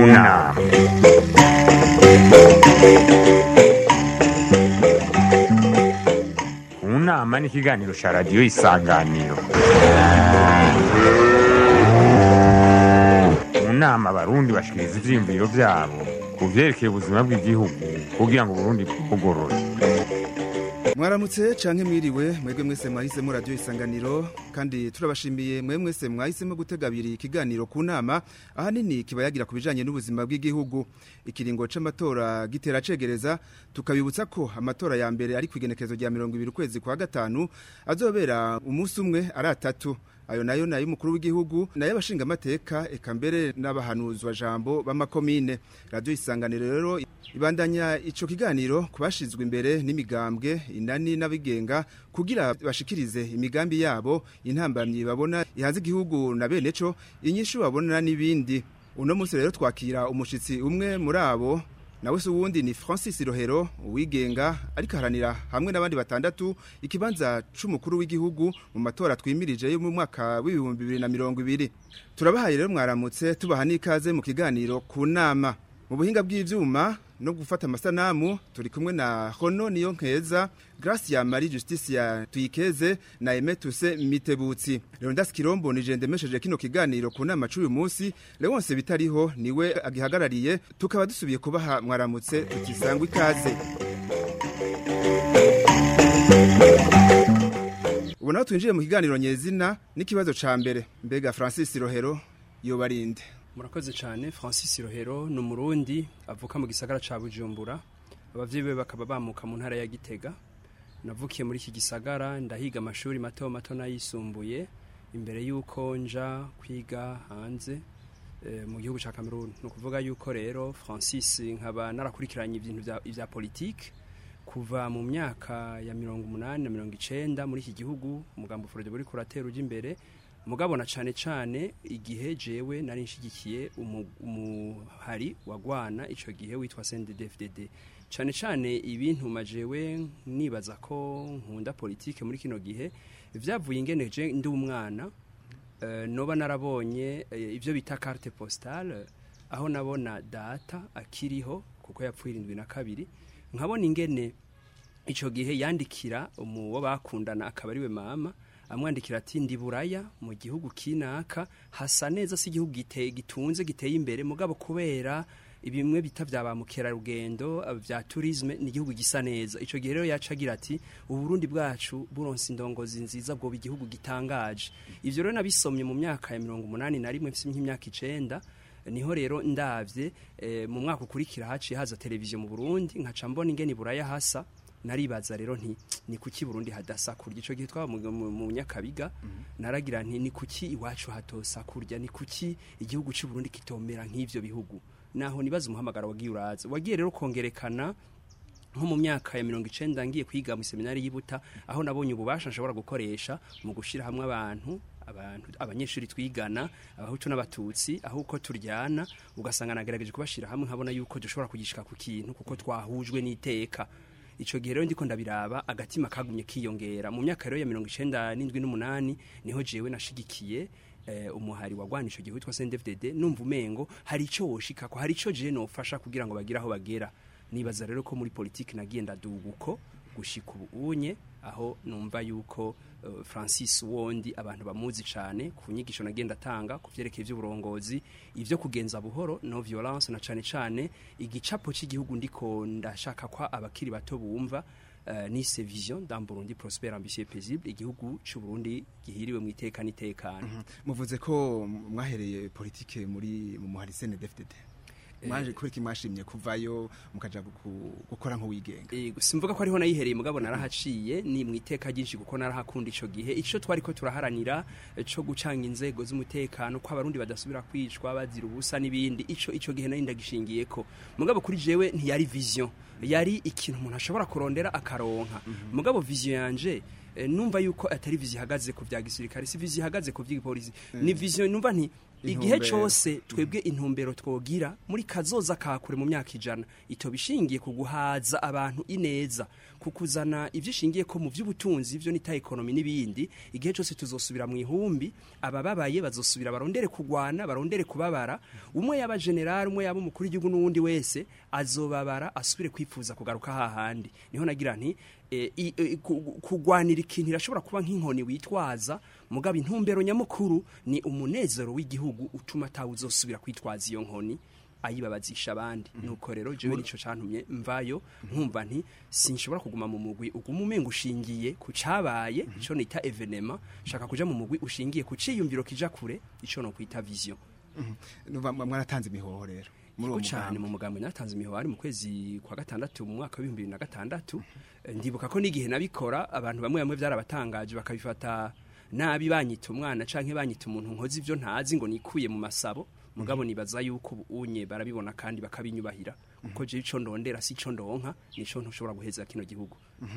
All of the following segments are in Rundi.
nama mu nama ni ikiganiro cya radiyo isanganiro mu nama abarundi bashikiriza ivyiyumviro vyabo ku vyerekeye ubuzima bw'igihugu kugira ngo uburundi bwugorore mwaramutse canke mwiriwe mwebwe mwese mwahisemo radio isanganiro kandi turabashimiye mwe mwese mwahisemo gutega abiri ikiganiro ku nama ahanini kiba yagira ku bijanye n'ubuzima bw'igihugu ikiringo c'amatora gitera cegereza tukabibutsa ko amatora ya mbere ari kwigenekezo rya 20 ukwezi kwa gatanu azobera umunsi umwe ari atatu ayo nayo nayo umukuru w'igihugu nayo abashinga amateka eka mbere n'abahanuzwa jambo b'amakomine radio isanganiro rero ibandanya ico kiganiro kubashizwe imbere n'imigambwe inani n'abigenga kugira bashikirize imigambi yabo intambamyi babona ihanze igihugu na bene co inyishu babona n'ibindi uno munsi rero twakira umushitsi umwe muri abo nawe se uwundi ni Francis Rohero uwigenga ariko haranira hamwe n'abandi batandatu ikibanza c'umukuru w'igihugu mu matora twimirije yo mu mwaka w'ibihumbi bibiri na mirongo ibiri turabahaye rero mwaramutse tubaha n'ikaze mu kiganiro ku nama mu buhinga bw'ivyuma no gufata amasanamu turi kumwe na Hono niyo nkeza Gracia Marie Justicia tuyikeze na Emetuse Mitebutsi Leonidas Kirombo ni je ndemesheje kino kiganiro ku nama c'uyu munsi Leonce bitariho niwe agihagarariye tukaba dusubiye kubaha mwaramutse tutisangwa ikaze ubu naho twinjiye mu kiganiro nyezina n'ikibazo ca mbere mbega Francis Rohero yobarinde murakoze cyane francis rohero ni umurundi avuka mu gisagara cya bujumbura ababyeyi be bakaba bamuka mu ntara ya gitega navukiye muri iki gisagara ndahiga amashuri mato mato n'ayisumbuye imbere y'uko nja kwiga hanze mu gihugu cya cameroon ni ukuvuga y'uko rero francis nkaba narakurikiranye ibintu bya politiki kuva mu myaka ya mirongo umunani na mirongo icenda muri iki gihugu umugambo forode buri kuratera ujya imbere mugabona cyane cyane igihe jewe nari nshigikiye umuhari wagwana icyo gihe witwa CNDD-FDD cyane cyane ibintu majewe nibaza ko nkunda politike muri kino gihe byavuye ingeneje ndi umwana noba narabonye ibyo bita carte postale aho nabona data akiriho kuko yapfuye irindwi na kabiri nkabona ingene icyo gihe yandikira uwo bakundana akaba ariwe mama amwandikira ati ndi buraya mu gihugu kinaka hasa neza si igihugu gitunze giteye imbere mugabo kubera bimwe bita bya ba mukerarugendo bya turisme ni igihugu gisa neza icyo gihe rero yaca agira ati uburundi bwacu buronse indongozi nziza bwo igihugu gitangaje ibyo rero nabisomye mu myaka ya mirongo umunani na rimwe mfite nk'imyaka icenda niho rero ndabye mu mwaka ukurikira haciye haza televiziyo mu burundi nkaca mbona ingene buraya hasa naribaza rero nti ni kuki Burundi hadasa kurya ico gihe twaba mu nyakabiga naragira nti ni kuki iwacu hatosa kurya ni kuki igihugu cy'u Burundi kitomera nk'ivyo bihugu naho nibaza umuhamagaro wagiye uraza wagiye rero kongerekana nko mu myaka ya mirongo icenda ngiye kwiga mu seminari y'Ibuta aho nabonye ububasha nshobora gukoresha mu gushira hamwe abantu abantu abanyeshuri twigana abahutu n'abatutsi aho uko turyana ugasanga nagerageje kubashira hamwe nkabona yuko dushobora kugishika ku kintu kuko twahujwe n'iteka ico gihe rero ndiko ndabiraba agatima kagumye kiyongera mu myaka rero ya 97 niho jewe nashigikiye eh, umuhari wagwana ico gihe witwa CNDD-FDD numva umengo hari ico woshika ko hari ico je nofasha kugira ngo bagire aho bagera nibaza rero ko muri politiki nagiye ndaduguko gushika ubunye aho numva yuko uh, Francis Wondi abantu bamuzi cyane ku nyigisho nagenda tanga ku vyerekeye ivy'uburongozi ivyo kugenza buhoro no violence na cyane cyane igicapo cy'igihugu ndiko ndashaka kwa abakiri bato bumva uh, ni se vision dans Burundi prospère ambitieux paisible igihugu cy'u Burundi gihiriwe mu iteka nitekana mm -hmm. muvuze ko mwahereye politike muri mu muhari CNDD-FDD mwaje kuriki mwashimye kuvayo mukaja gukora nko wigenga yego simvuga ko ariho nayihereye mugabo narahaciye ni mu iteka ryinshi kuko narahakunda ico gihe ico twari ko turaharanira co gucanga inzego z'umutekano ko abarundi badasubira kwicwa bazira ubusa n'ibindi ico ico gihe nari ndagishingiyeko mugabo kuri jewe ntiyari vision yari ikintu umuntu ashobora kurondera akaronka mm -hmm. mugabo vision yanje numva yuko atari vision ihagaze ku vya gisirikare si vision ihagaze ku vy'igipolisi mm -hmm. ni vision numva nti igihe Intumbero. cyose twebwe intumbero twogira muri kazoza ka kure mu myaka ijana ito bishingiye ku guhaza abantu ineza ku kuzana ibyo ishingiye ko mu by'ubutunzi ibyo nita ekonomi n'ibindi igihe cyose tuzosubira mu ihumbi abababaye bazosubira barondere kugwana barondere kubabara umwe yaba general umwe yaba umukuru w'igihugu n'uwundi wese azobabara asubire kwifuza kugaruka hahandi niho nagira nti e, i- e, ku- kugwanira ikintu irashobora kuba nk'inkoni witwaza mugabo intumbero nyamukuru ni umunezero w'igihugu utuma atawe uzosubira kwitwaza iyo nkoni ayibabazisha abandi nuko rero jewe nico cantumye mvayo nkumva nti sinshobora kuguma mu mugwi uguma umenga ushingiye ku cabaye ico nita evenema shaka kuja mu mugwi ushingiye ku ciyumviro kija kure ico no kwita vision Nuva- mwaratanze imihoho rero muri uwo Ko cyane mugambi mu mugambi natanze imihoho ari mu kwezi kwa gatandatu mu mwaka w'ibihumbi bibiri na gatandatu Eh, ndibuka ko n'igihe nabikora abantu bamwe bamwe byarabatangaje bakabifata nabi banyita umwana canke banyita umuntu nkoze ivyo ntazi ngo nikuye mu masabo mugabo nibaza yuko ubu unye barabibona kandi bakabinyubahira kuko je ico ndondera si ico ndonka nico ntushobora guheza kino gihugu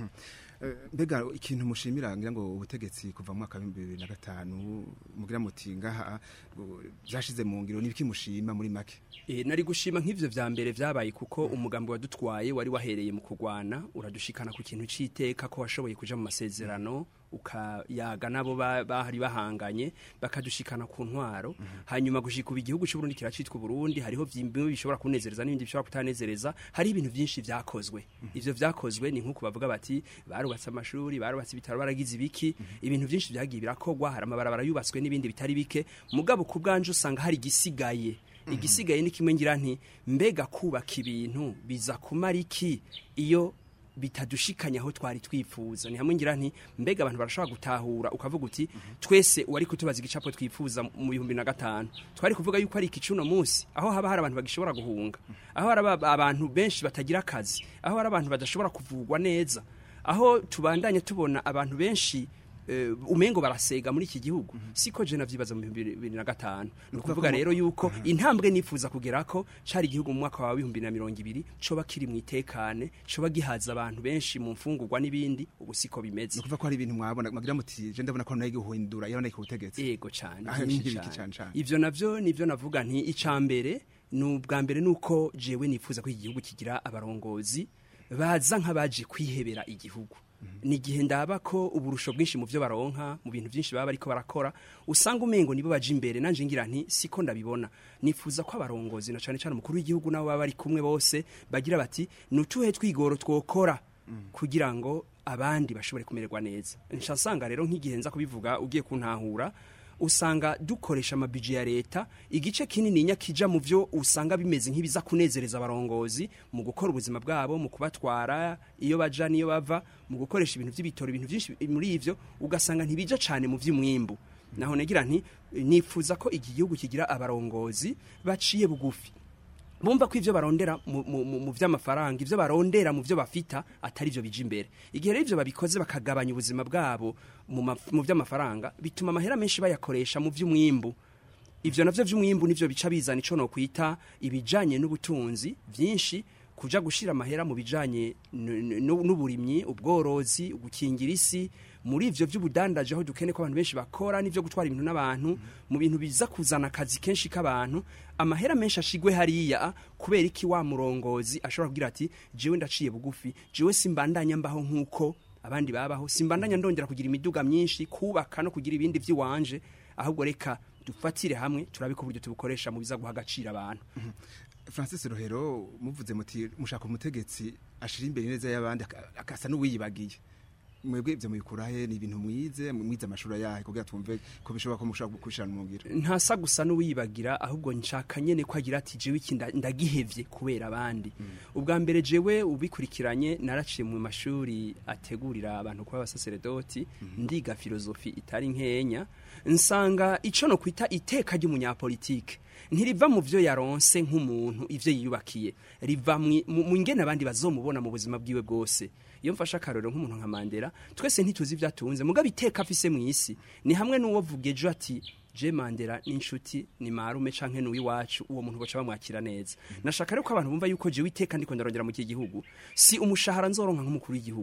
Eh, mbega ikintu mushimira ngira ngo ubutegetsi kuva mu mwaka wa bibiri na gatanu mugira muti ngaha ngo byashize mu ngiro nibiki mushima muri make E, nari gushima nk'ivyo vya mbere vyabaye kuko umugambi wadutwaye wari wahereye mu kugwana uradushikana ku kintu c'iteka ko washoboye kuja mu masezerano ukayaga nabo ba- bahari bahanganye bakadushikana ku ntwaro hanyuma gushika ubu igihugu c'uburundi kiracitwa uburundi hariho bimwe bishobora kunezereza n'ibindi bishobora kutanezereza hari ibintu vyinshi vyakozwe ivyo vyakozwe ni nk'uko bavuga bati barubatse amashuri barubatse ibitaro baragize ibiki ibintu vyinshi vyagiye birakogwa hari amabarabara yubatswe n'ibindi bitari bike mugabo ku bwanje usanga hari igisigaye igisigaye ni kimwe ngira nti mbega kubaka ibintu biza kumara iki iyo bitadushikanya aho twari twifuza ni hamwe ngira nti mbega abantu barashobora gutahura ukavuga uti twese uwari kutubaza igicapo twifuza mu bihumbi na gatanu twari kuvuga yuko ari iki cuno munsi aho haba hari abantu bagishobora guhunga aho hari aba- abantu benshi batagira akazi aho hari abantu badashobora kuvugwa neza aho tubandanye tubona abantu benshi eh, umengo barasega muri iki gihugu siko je navyibaza mu bihumbi bibiri na gatanu ni ukuvuga rero yuko intambwe nifuza kugerako cari igihugu mu mwaka wa bihumbi na mirongo ibiri coba kiri mu itekane coba gihaza abantu benshi mu mfungurwa n'ibindi ubu siko bimeze ni ukuvuga ko hari ibintu mwabona mwagira muti je ndabona ko nayo guhindura iyo nayo ubutegetsi yego cyane Ah, byinshi n'ibiki cane. cane cane. ivyo navyo nivyo navuga nti icambere ni ubwa mbere nuko jewe nifuza ko iki gihugu kigira abarongozi baza nk'abaje kwihebera igihugu ni igihe ndaba ko uburusho bwinshi mu byo baronka mu bintu byinshi baba bariko barakora usanga umengo nibo baje imbere nanje ngira nti siko ndabibona nifuza ko abarongozi na cane cane umukuru w'igihugu nabo baba bari kumwe bose bagira bati nutuhe twigoro twokora kugira ngo abandi bashobore kumererwa neza nca nsanga rero nk'igihe nza kubivuga ugiye kuntahura usanga dukoresha amabije ya leta igice kinini nyakija mu byo usanga bimeze nk'ibiza kunezereza abarongozi mu gukora ubuzima bwabo mu kubatwara iyo baja niyo bava mu gukoresha ibintu by'ibitoro ibintu byinshi muri ivyo ugasanga ntibija cane mu vy'umwimbu naho negira nti nifuza ko iki gihugu kigira abarongozi baciye bugufi bumva ko ivyo barondera mu, mu, mu, mu vy'amafaranga ivyo barondera mu vyo bafita atari vyo bija imbere igihe rero ivyo babikoze bakagabanya ubuzima bwabo mu, ma- mu vy'amafaranga bituma amahera menshi bayakoresha mu vy'umwimbu ivyo navyo vy'umwimbu nivyo bica bizana ico no kwita ibijanye n'ubutunzi vyinshi kuja gushira amahera mu bijanye n- n- n'uburimyi ubworozi gukingira isi muri ivyo vy'ubudandaje aho dukene ko abantu benshi bakora n'ivyo gutwara ibintu n'abantu mu bintu biza kuzana akazi kenshi k'abantu amahera menshi ashigwe hariya kubera iki wa murongozi ashobora kugira ati jewe ndaciye bugufi jewe simbandanya mbaho nk'uko abandi babaho simbandanya ndongera kugira imiduga myinshi kubaka no kugira ibindi vy'iwanje ahubwo reka dufatire hamwe turabe ko uburyo tubukoresha mu biza guha agaciro abantu francis rohero muvuze muti mushaka umutegetsi ashira imbere neza y'abandi aka- akasa n'uwiyibagiye mwebwe ivyo mubikurahe ni ibintu mwize mwize amashuri yahe kugira twumve ko bishoboka ko mushobora gukurikirana mu ngiro ntasa gusa n'uwiyibagira ahubwo nshaka nyene ko agira ati jewe iki nda- ndagihevye kubera abandi ubwa mbere jewe ubikurikiranye naraciye mu mashuri ategurira abantu kuba abasaseredoti ndiga filozofi itari nkenya nsanga ico no kwita iteka ry'umunyapolitike ntiriva mu vyo yaronse nk'umuntu ivyo yiyubakiye riva mwi- mu mu ngene abandi bazomubona mu buzima bwiwe bwose iyo mfashe akarorero nk'umuntu nka mandela twese ntituzi ivyo atunze mugabo iteka afise mw'isi ni hamwe n'uwo vuga ejo ati je mandela n'inshuti ni marume canke n'uwiwacu uwo muntu boca bamwakira neza nashaka rero ko abantu bumva yuko jewe iteka ndiko ndarongera mu iki gihugu si umushahara nzoronka nk'umukuru w'igihugu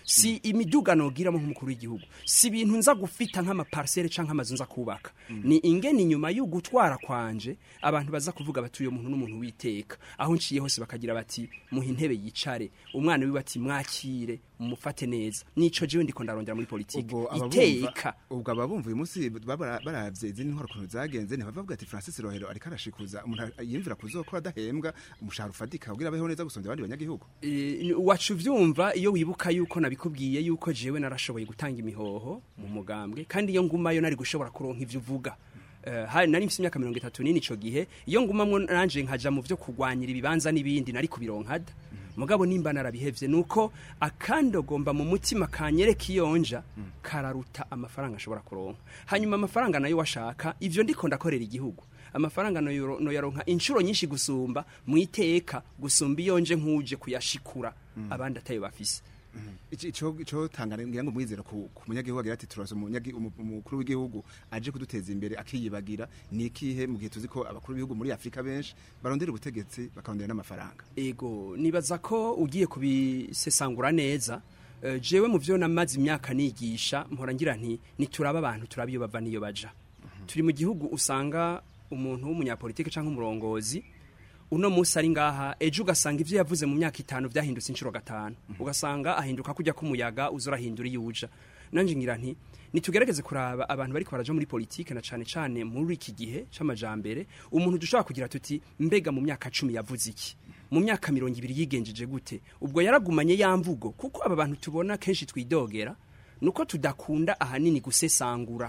si imiduga nogiramo nk'umukuru w'igihugu si ibintu nza gufita nk'amaparsele canke amazu nza kubaka ni ingene inyuma yo gutwara kwanje abantu baza kuvuga bati uyo muntu n'umuntu witeka aho nciye hose bakagira bati muha intebe yicare umwana wiwe ati mwakire mumufate neza nico jewe ndiko ndarondera muri politike ubwo ababumva iteka ubwo ababumva uyu munsi baba baravye izindi nkora kuntu zagenze ntibavuga ati Francis Rohero ariko arashikuza umuntu yimvira kuzokora adahembwa umushahara ufatika kugira abeho neza gusonza abandi banyagihugu Eh, wacu vyumva iyo wibuka yuko nabikubwiye yuko jewe narashoboye gutanga imihoho mu mugambwe kandi iyo ngumayo nari gushobora kuronka ivyo uvuga Eh, hari nari mfite imyaka mirongo itatu n'ine ico gihe iyo ngumamwo nanje nkaja mu vyo kurwanyira ibibanza n'ibindi nari kubironkada mugabo nimba narabihevye nuko akandogomba mu mutima kanyereka iyonja kararuta amafaranga ashobora kuronka hanyuma amafaranga nayo washaka ivyo ndiko ndakorera igihugu amafaranga noyoro- noyaronka inshuro nyinshi gusumba mu iteka gusumba iyo nje nkuje kuyashikura abandi atayo bafise Ico- ico ico tangana ngira ngo mwizera ku ku munyagihugu agira ati turose umunyagi- umu- umukuru w'igihugu aje kuduteza imbere akiyibagira ni ikihe mu gihe tuzi ko abakuru b'ibihugu muri Afrika benshi barondera ubutegetsi bakarondera n'amafaranga ego nibaza ko ugiye kubisesangura neza eh, jewe mu vyo namaze imyaka nigisha mpora ngira nti nituraba abantu turaba iyo bava niyo baja turi mu gihugu usanga umuntu w'umunyapolitike canke umurongozi uno musi ari ngaha ejo ugasanga ivyo yavuze mu myaka itanu vyahindutse inshuro gatanu ugasanga ahinduka kujya k'umuyaga uza urahindura iyo uja nanje ngira nti nitugerageze kuraba abantu bariko baraja muri politike na cane cane muri iki gihe c'amajambere umuntu dushobora kugira tuti mbega mu myaka cumi yavuze iki mu myaka mirongo ibiri yigenjeje gute ubwo yaragumanye ya mvugo kuko aba bantu tubona kenshi twidogera nuko tudakunda ahanini gusesangura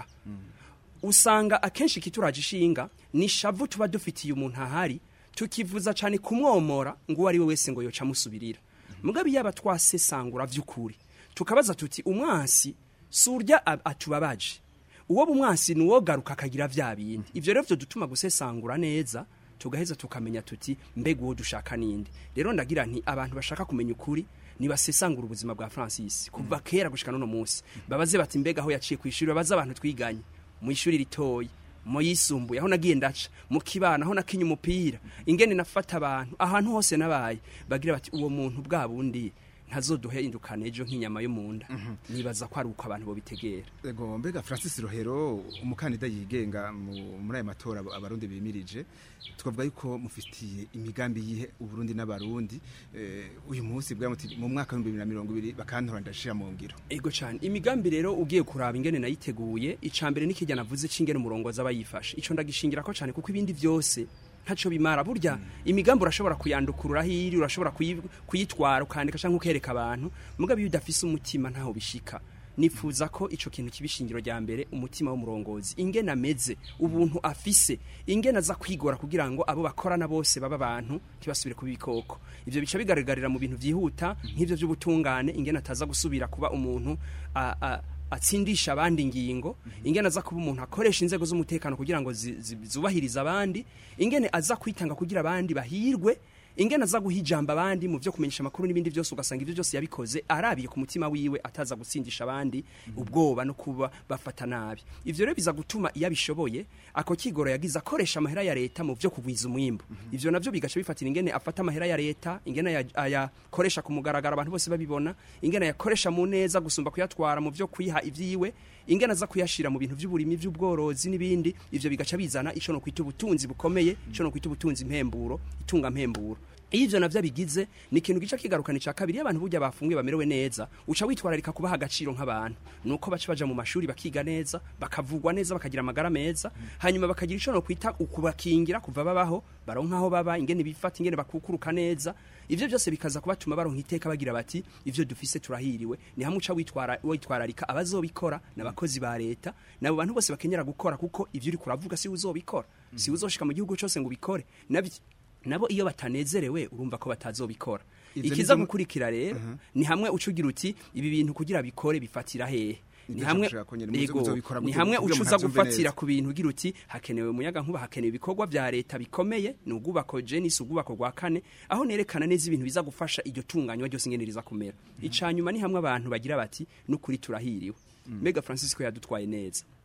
usanga akenshi kituraje ishinga ni shavu tuba dufitiye umuntu ahari tukivuza cyane kumwomora ngo uwo ari we wese ngo yoca amusubirira mugabe yaba twasesangura vy'ukuri tukabaza tuti umwansi si urya ab- atubabaje uwo bumwansi ni uwo garuka akagira vya bindi ivyo rero vyo dutuma gusesangura neza tugaheza tukamenya tuti mbega uwo dushaka ninde rero ndagira nti abantu bashaka kumenya ukuri nibasesangura ubuzima bwa Francis kuva kera gushika none munsi babaze bati mbega aho yaciye kwishuri babaze abantu twiganye mu ishuri ritoyi mu yisumbuye aho nagiye ndaca mu kibana aho nakinye umupira ingene nafata abantu ahantu hose nabaye bagira bati uwo muntu bwa bundi ntazoduhindukana ejo nk'inyama yo mu nda nibaza ko ari uko abantu bobitegera Ego mbega Francis Rohero umukandida yigenga mu- muri aya matora abo- abarundi bimirije twavuga yuko mufitiye imigambi yihe uburundi n'abarundi eh, uyu munsi bwa muti mu mwaka wa 2020 bakantora ndashira mu ngiro ego cyane imigambi rero ugiye kuraba ingene nayiteguye icambere n'ikijya navuze c'ingene umurongo zaba yifashe ico ndagishingira ko cyane kuko ibindi byose ntaco bimara burya imigambi urashobora kuyandukurura hiri urashobora kuyi- kuyitwara ukandika canke ukereka abantu mugabe iyo udafise umutima ntaho bishika nifuza ko ico kintu kibishingiro rya mbere umutima w'umurongozi ingene ameze ubuntu afise ingene aza kwigora kugira ngo abo bakorana bose baba abantu ntibasubire kuba ibikoko ivyo bica bigaragarira mu bintu vyihuta nk'ivyo vy'ubutungane ingene ataza gusubira kuba umuntu a- a- atsindisha abandi ingingo ingene aza kuba umuntu akoresha inzego z'umutekano kugira ngo zi- zi- zubahirize abandi ingene aza kwitanga kugira abandi bahirwe ingene aza guha ijambo abandi mu vyo kumenyesha amakuru n'ibindi byose ugasanga ivyo byose yabikoze arabiye ku mutima wiwe ataza gutsindisha abandi ubwoba no kuba bafata nabi ivyo rero biza gutuma iyo abishoboye ako kigoro yagize akoresha amahera ya leta mu vyo kugwiza umwimbu ivyo navyo bigaca bifatira ingene afata amahera ya leta ingene aya- ayakoresha ku mugaragaro abantu bose babibona ingene ayakoresha mu neza gusumba kuyatwara mu vyo kwiha ivyiwe ingene aza kuyashira mu bintu vy'uburimi vy'ubworozi n'ibindi ivyo bigaca bizana ico no kwita ubutunzi bukomeye ico no kwita ubutunzi mpemburo itunga mpemburo iyo ivyo navyo bigize ni ikintu gica kigarukana ica kabiri iyo abantu burya bafungiwe bamerewe neza uca witwararika kubaha agaciro nk'abantu nuko baca baja mu mashuri bakiga neza bakavugwa neza bakagira amagara meza hanyuma bakagira ico no kwita ukubakingira kuva babaho baronka aho baba ingene bifata ingene bakukuruka neza ivyo byose bikaza kubatuma baronka iteka bagira bati ivyo dufise turahiriwe ni hamwe uca witwara witwararika abazobikora n'abakozi ba leta nabo bantu bose bakenyera gukora kuko ivyo uri kuravuga si uzobikora si uzoshika mu gihugu cyose ngo ubikore nabyo nabo iyo batanezerewe urumva ko batazobikora Ivyo ikiza nivyo- gukurikira rero ni hamwe ucugira uti ibi bintu kugira bikore bifatira hehe ni Nivyo hamwe nshaka ko nyene muzo- Ego, muzobikora ni gute hamwe kugira ucuza munavyumve gufatira neza. ku bintu ugira uti hakenewe umuyaga nkuba hakenewe ibikorwa vya leta bikomeye ni ubwubako jenis ubwubako rwa kane aho nerekana neza ibintu biza gufasha iryo tunganywa ryose ingene riza kumera icanyuma ni hamwe abantu bagira bati n'ukuri turahiriwe mbega francisco yadutwaye neza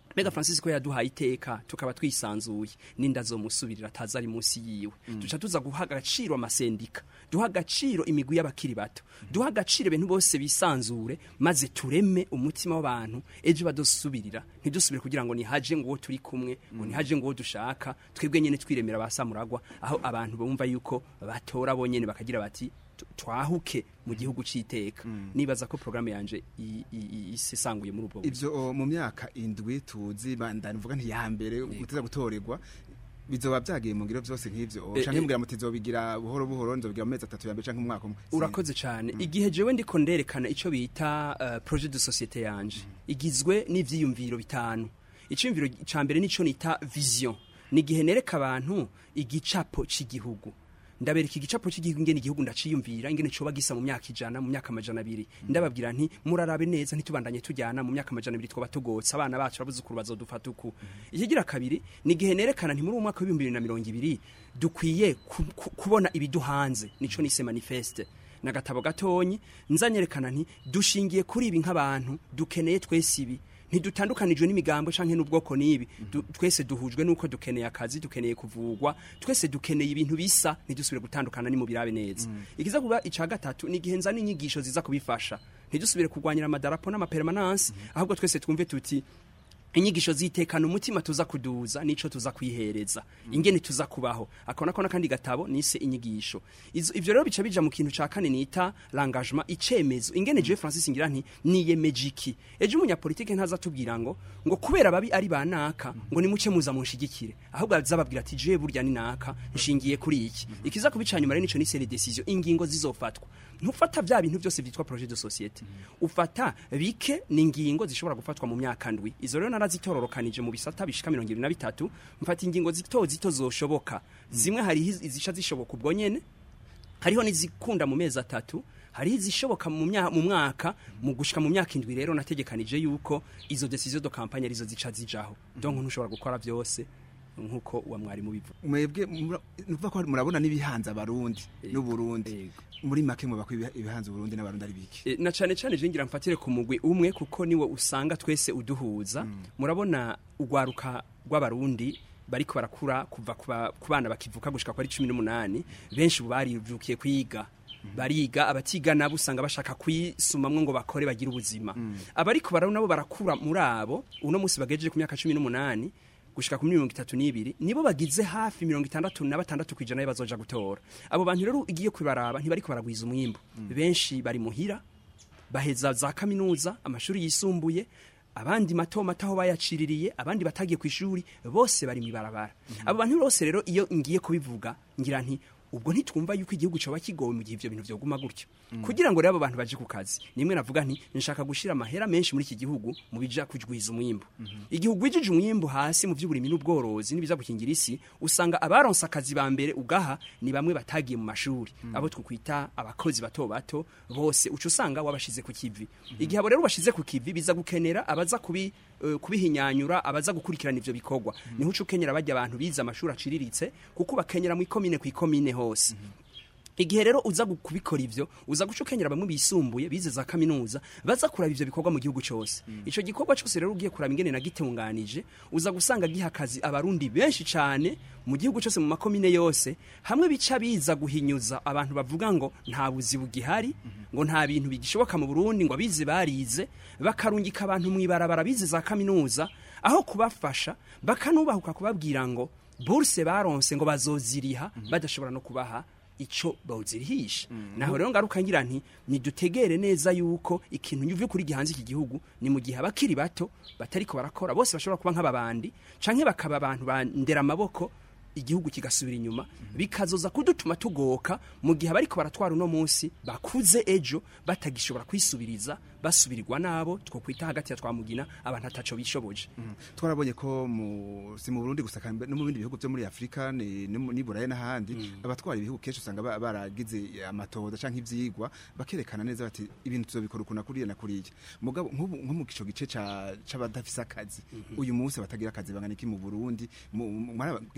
Mbega Francis ko yaduhaye iteka tukaba twisanzuye ninda zomusubirira ataza ari munsi yiwe duca tuza guha agaciro amasendika duha agaciro imigwi y'abakiri bato duha agaciro ibintu bose bisanzure maze tureme umutima w'abantu ejo badosubirira ntidusubire kugira ngo nihaje ngo uwo turi kumwe ngo nihaje ngo uwo dushaka twebwe nyene twiremera basamuragwa aho abantu bumva yuko batora bonyene bakagira bati tu- twahuke mu gihugu c'iteka nibaza ko programme yanje i- i- i- isesanguye muri ubwo buryo. ivyo o, mu myaka indwi tuzi bandana mvuga nti ya mbere guteza gutorerwa bizoba byagiye mu ngiro byose nk'ivyo o, Eh, canke eh. mugira muti zobigira buhoro buhoro nzobigira mu mezi atatu ya mbere canke mu mwaka umwe urakoze cyane igihe jewe ndiko nderekana ico bita uh, projet de société yanje igizwe n'ivyiyumviro bitanu iciyumviro ca mbere nico nita vision ni igihe nereka abantu igicapo c'igihugu ndabereka igicapo cy'igihugu ingene igihugu ndaciyumvira ingene coba gisa mu myaka ijana mu myaka amajana abiri ndababwira nti murarabe neza ntitubandanye tujyana mu myaka amajana abiri twoba tugotse abana bacu abuzukuru bazodufata uku ikigira kabiri ni igihe nerekana nti muri uwo mwaka w'ibihumbi bibiri na mirongo ibiri dukwiye ku- ku- kubona ibiduhanze nico nise manifeste nagatabo gatonyi nzanyerekana nti dushingiye kuri ibi nk'abantu dukeneye twese ibi ntidutandukanijwe n'imigambo canke n'ubwoko n'ibi Du- twese duhujwe nuko dukeneye akazi dukeneye kuvugwa twese dukeneye ibintu bisa ntidusubire gutandukana ni mu birabe neza ikiza kuba ica gatatu ni igihe nzana inyigisho ziza kubifasha ntidusubire kurwanyira amadarapo n'amapermanence ahubwo twese twumve tuti inyigisho zitekana umutima tuza kuduza nico tuza kwihereza ingene tuza kubaho akona kona kandi gatabo nise inyigisho Izo- ivyo rero bica bija mu kintu ca kane nita l'engagement icemezo ingene je Francis ngira nti niyemeje iki ejo umunyapolitike ntaza tubwira ngo ngo kubera babi ari banaka ngo nimuce muza munshigikire ahubwo azababwira ati je burya ni naka nshingiye kuri iki ikiza kubica nyuma rero nico nise les décisions ingingo zizofatwa ntufata vya bintu byose vyitwa projet de société ufata bike ni ingingo zishobora gufatwa mu myaka ndwi izo rero narazitororokanije mu bisata bishika mirongo ibiri na bitatu mfata ingingo zito zito zoshoboka zimwe hari izisha zishoboka ubwo nyene hariho n'izikunda mu mezi atatu hariho izishoboka mu mya- mu mwaka mu gushika mu myaka indwi rero nategekanije yuko izo decision de campagne arizo zica zijaho donc ntushobora gukora byose nkuko uwa mwarimu bivuga mwebwe mura- nukuvuga ko murabona n'ibihanze abarundi n'uburundi Yego. muri make muba ko ibiha- ibihanze uburundi n'abarundi ari biki E, na cane cane je ngira mfatire ku mugwi umwe kuko niwo usanga twese uduhuza murabona ugwaruka rw'abarundi bariko barakura kuva kuba- ku bana bakivuka gushika kwa 18 benshi ubu barivukiye kwiga bariga abatiga nabo usanga bashaka kwisumamwo ngo bakore bagire ubuzima abariko barabo nabo barakura muri abo uno munsi bagejeje ku myaka 18 gushika ku mirongo itatu n'ibiri nibo bagize hafi mirongo itandatu na batandatu ku ijana bazoja gutora abo bantu rero ugiye kubaraba ntibariko baragwiza umwimbu benshi bari muhira baheza za kaminuza amashuri yisumbuye abandi mato mato aho bayaciririye abandi batagiye ku ishuri bose bari mwibarabara abo bantu bose rero iyo ngiye kubivuga ngira nti ubwo ntitwumva yuko igihugu coba kigowe mu gihe ivyo bintu vyoguma gutyo kugira ngo rero abo bantu baje ku kazi nimwe navuga nti nshaka gushira amahera menshi muri iki gihugu mu bija kujwiza umwimbu igihugu wijije umwimbu hasi mu vy'uburimi n'ubworozi n'ibiza gukingira isi usanga abaronse akazi ba mbere ugaha ni bamwe batagiye mu mashuri abo twakwita abakozi bato bato bose uca usanga wabashize ku kivi igihe abo rero bashize ku kivi biza gukenera abaza kubi eh, kubihinyanyura abaza gukurikirana ivyo bikorwa niho uca ukenyera bajya abantu bize amashuri aciriritse kuko bakenyera mu ikomine ku ikomine hose igihe rero uza gu- kubikora ivyo uza guca ukenyera bamwe bisumbuye bize za kaminuza baza kuraba ivyo bikorwa mu gihugu cose ico gikorwa cose rero ugiye kuraba ingene nagitunganije uza gusanga giha akazi abarundi benshi cane mu gihugu cose mu makomine yose hamwe bica biza guhinyuza abantu bavuga ngo nta buzi bugihari ngo nta bintu bigishoboka mu Burundi ngo abize barize bakarungika abantu mwibarabara bize za kaminuza aho kubafasha bakanubahuka kubabwira ngo burse baronse ngo bazoziriha badashobora no kubaha ico bawuzirihisha naho rero ngaruka ngira nti nidutegere neza yuko ikintu nyuve kuri gihanze iki gihugu ni mu gihe abakiri bato batariko barakora bose bashobora kuba nk'ababandi canke bakaba abantu bandera amaboko igihugu kigasubira inyuma bikazoza kudutuma tugoka mu gihe abariko baratwara uno munsi bakuze ejo batagishobora kwisubiriza basubirirwa nabo twokwita hagati ya twamugina abantu ataco bishoboje twarabonye ko mu si mu Burundi gusa kandi no mu bindi bihugu byo muri Afrika ni no mu- ni Burayi n'ahandi abatwara ibihugu kenshi usanga ba- baragize amatohoza canke ivyigwa bakerekana neza bati ibintu tuzobikora ukuna kuriya na kuriya mugabo nk'ubu nko mu kico gice ca c'abadafise akazi uyu munsi batagira akazi bangana iki mu Burundi mu- mu- mwaragize amatohoza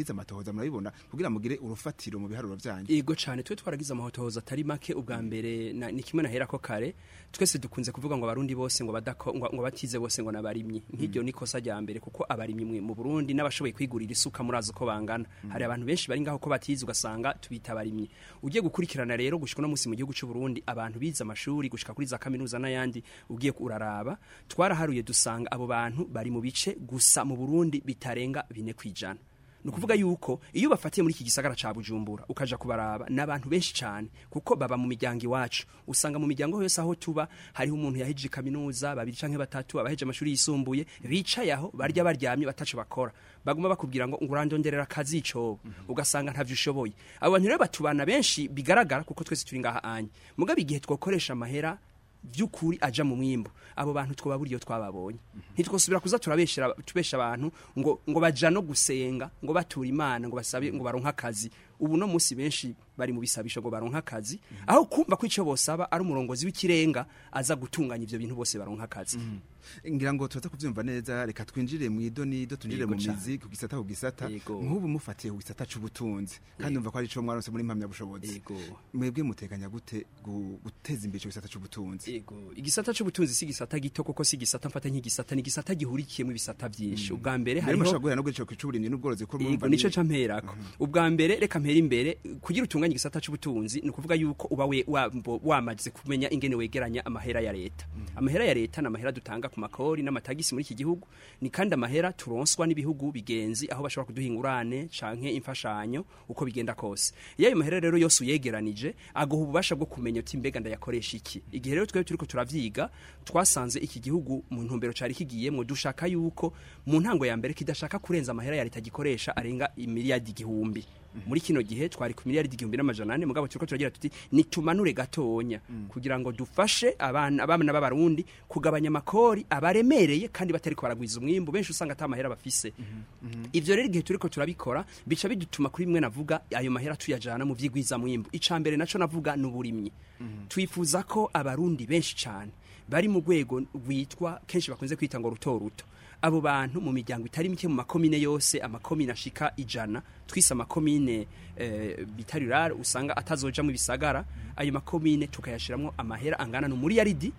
matohoza murabibona kugira mugire urufatiro mu biharuro byanyu Ego cyane twe twaragize amahotohoza atari make ubwa mbere na- ni kimwe nahera ko kare twese dukunze kuvuga ngo abarundi bose ngo badako ngo, ngo batize bose ngo nabarimyi nk'iryo ni kosa rya mbere kuko abarimyi mwe mu Burundi n'abashoboye kwigurira isuka murazi uko bangana hari abantu benshi bari ngaho ko batize ugasanga tubita abarimyi ugiye gukurikirana rero gushika no musi mu gihugu cy'u Burundi abantu bize amashuri gushika kuri za kaminuza n'ayandi ugiye uraraba twaraharuye dusanga abo bantu bari mu bice gusa mu Burundi bitarenga bine kwijana ni ukuvuga yuko iyo bafatiye muri iki gisagara ca bujumbura ukaja kubaraba ni abantu benshi cyane kuko baba mu miryango iwacu usanga mu miryango yose aho tuba hariho umuntu yahejeje kaminuza babiri canke batatu abaheje amashuri yisumbuye bicaye aho barya baryamye bataco bakora baguma bakubwira ngo ngurandonderera akazi icobo ugasanga ntavyo ushoboye abo bantu rero batubana benshi bigaragara kuko twese turi ngaha anye mugabe igihe twokoresha amahera by'ukuri aja mu mwimbo abo bantu twababura iyo twababonye ntitwosubira kuza turabeshera tubesha abantu ngo ngo baja no gusenga ngo batura imana ngo basabe ngo baronka akazi ubu no musi benshi bari mu bisabisho ngo baronka akazi aho kumva ko ico bosaba ari umurongozi w'ikirenga aza gutunganya ivyo bintu bose baronka akazi ngira ngo turaza kuvyumva neza reka twinjire mu idonido twinjire Yego mu cane. mizi ku gisata ku gisata Yego. nk'ubu mufatiye ku gisata c'ubutunzi kandi umva ko ari ico mwaronse muri impamyabushobozi Yego. mwebwe muteganya gute gu- guteza imbere ico gisata c'ubutunzi Ego, igisata c'ubutunzi si igisata gito koko si igisata mfata nk'igisata ni igisata gihurikiyemo ibisata vyinshi ubwa mbere mbere hariho mushobora guhera no guca c'uburimyi n'ubworozi ko Yego murumva nico ni- ca mperako ubwa mbere reka mpera imbere kugira utunganye igisata c'ubutunzi ni ukuvuga yuko uba we wambo- wamaze kumenya ingene wegeranya amahera ya leta amahera ya leta ni amahera dutanga ku makori n'amatagisi muri iki gihugu ni kandi amahera turonswa n'ibihugu bigenzi aho bashobora kuduha ingurane canke imfashanyo uko bigenda kose iyo ayo mahera rero yose uyegeranije aguha ububasha bwo kumenya uti mbega ndayakoresha iki igihe rero twebwe turiko turavyiga twasanze iki gihugu mu ntumbero cari kigiyemwo dushaka yuko mu ntango ya mbere kidashaka kurenza amahera ya leta gikoresha arenga imiliyardi igihumbi muri kino gihe twari ku miliyardi igihumbi n'amajana ane mugabo turiko turagira tuti nitumanure gatonya kugira ngo dufashe abana abana b'abarundi kugabanya amakori abaremereye kandi batariko baragwiza umwimbu benshi usanga ata mahera bafise ivyo rero igihe turiko turabikora bica bidutuma kuri bimwe navuga ayo mahera tuyajana mu vyigwiza mwimbu ica mbere naco navuga n'uburimyi twifuza ko abarundi benshi cane bari mu rwego rwitwa kenshi bakunze kwita ngo ruto ruto abo bantu mu miryango itari mike mu makomine yose amakomine ashika ijana twise amakomine eh, bita rurare usanga atazoja mu bisagara ayo makomine tukayashiramwo amahera angana n'umuriyaridi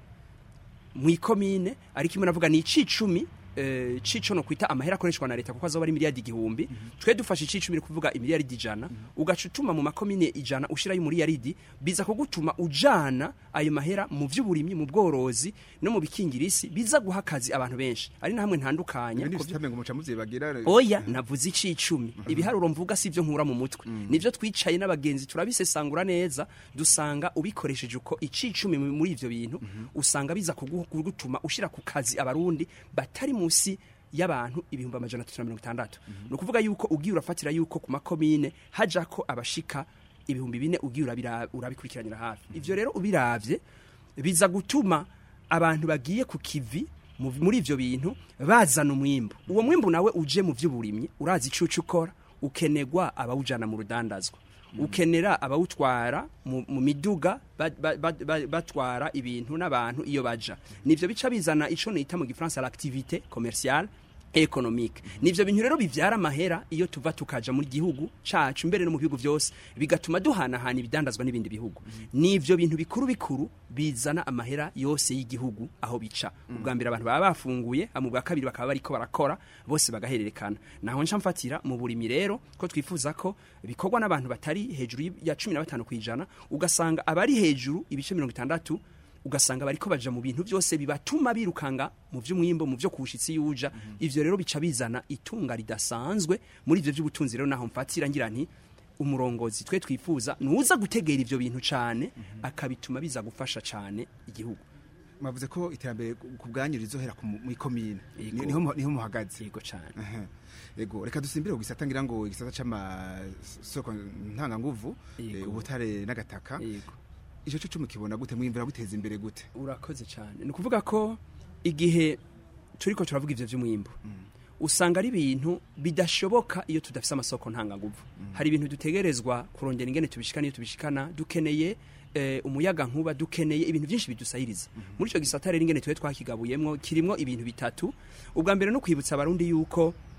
mu ikomine ariko imwe navuga ni icicumi eh, cico no kwita amahera akoreshwa na leta kuko azoba ari miliyardi igihumbi twe dufashe icicumi ni kuvuga imiliyaridi ijana ugaca utuma mu makomine ijana ushirayo umuriyaridi biza kugutuma ujana ayo mahera mu vy'uburimyi mu bworozi no mu bikingirisi biza guha akazi abantu benshi ari na hamwe ntandukanya ibindi ku vyo- bisitame ngo muca muvyibagira oya navuze icicumi ibiharuro mvuga si byo nkura mu mutwe nivyo twicaye n'abagenzi turabisesangura neza dusanga ubikoresheje uko icicumi mu- muri ivyo bintu usanga biza kugu- kugutuma ushira ku kazi abarundi batari musi y'abantu ibihumbi amajana atatu na mirongo itandatu ni ukuvuga yuko ugiye urafatira yuko ku makomine hajako abashika ibihumbi bine ugiye urabira- urabikurikiranira hafi ivyo rero ubiravye biza gutuma abantu bagiye ku kivi mu- muri ivyo bintu bazana umwimbu uwo mwimbu nawe uje mu vy'uburimyi urazi icucu ukora ukenegwa abawujana mu rudandazwa ukenera abawutwara mu, mu miduga ba- ba- ba- ba- batwara ibintu n'abantu iyo baja nivyo bica bizana ico nita mu gifaransa l'activité commerciale economique nivyo bintu rero bivyara amahera iyo tuva tukaja muri gihugu cacu mbere no mu bihugu vyose bigatuma duhanahana ibidandazwa n'ibindi bihugu nivyo bintu bikuru bikuru bizana amahera yose y'igihugu aho bica ubwa mbere abantu baba bafunguye mu bwa kabiri bakaba bariko barakora bose bagahererekana naho nca mfatira mu burimi rero ko twifuza ko bikorwa n'abantu batari hejuru ya cumi na batanu kw'ijana ugasanga abari hejuru ibice mirongo itandatu ugasanga bariko baja mu bintu byose bibatuma birukanga mu vy'umwimbo mu vyo kushitsi yuja ivyo rero bica bizana itunga ridasanzwe muri ivyo vy'ubutunzi rero naho mfatira ngira nti umurongozi twe twifuza nuza gutegera ivyo bintu cane akabituma biza gufasha cane igihugu mwavuze ko iterambere ku bwanyu rizohera ku mu- mw'ikomine Yego. Ni- niho mu- niho muhagaze yego cane Aha. Ego reka dusimbire ku gisata ngira ngo igisata c'amasoko ntanganguvu Yego. eh, ubutare n'agataka yego ico co mukibona gute mwimvira guteza imbere gute urakoze cyane ni ukuvuga ko igihe turiko turavuga ivyo vy'umwimbu usanga ari ibintu bidashoboka iyo tudafise amasoko ntanganguvu hari ibintu dutegerezwa kurondera ingene tubishikana iyo tubishikana dukeneye eh, umuyaga nkuba dukeneye ibintu byinshi bidusahiriza muri ico gisata rero ingene tuwe twakigabuyemwo kirimwo ibintu bitatu ubwa mbere no kwibutsa abarundi yuko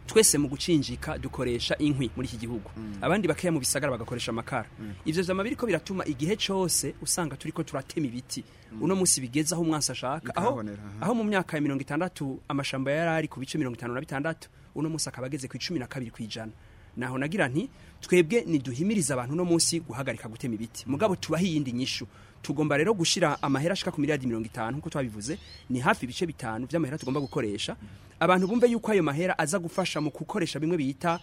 twese mu gucinjika dukoresha inkwi muri iki gihugu abandi bakeya mu bisagara bagakoresha amakara ivyo vyama biriko biratuma igihe cose usanga turiko turatema ibiti uno munsi bigeze aho umwansi ashaka aho, Bikahabonera, aha. aho mu myaka ya mirongo itandatu amashamba yari ari ku bice mirongo itanu na bitandatu uno munsi akaba ageze ku icumi na kabiri ku ijana naho nagira nti twebwe niduhimiriza abantu uno munsi guhagarika gutema ibiti mugabo tubaho iyindi nyishu tugomba rero gushira amahera ashika ku miliyardi mirongo itanu nk'uko twabivuze ni hafi ibice bitanu vy'amahera tugomba gukoresha abantu bumve yuko ayo mahera aza gufasha mu gukoresha bimwe bita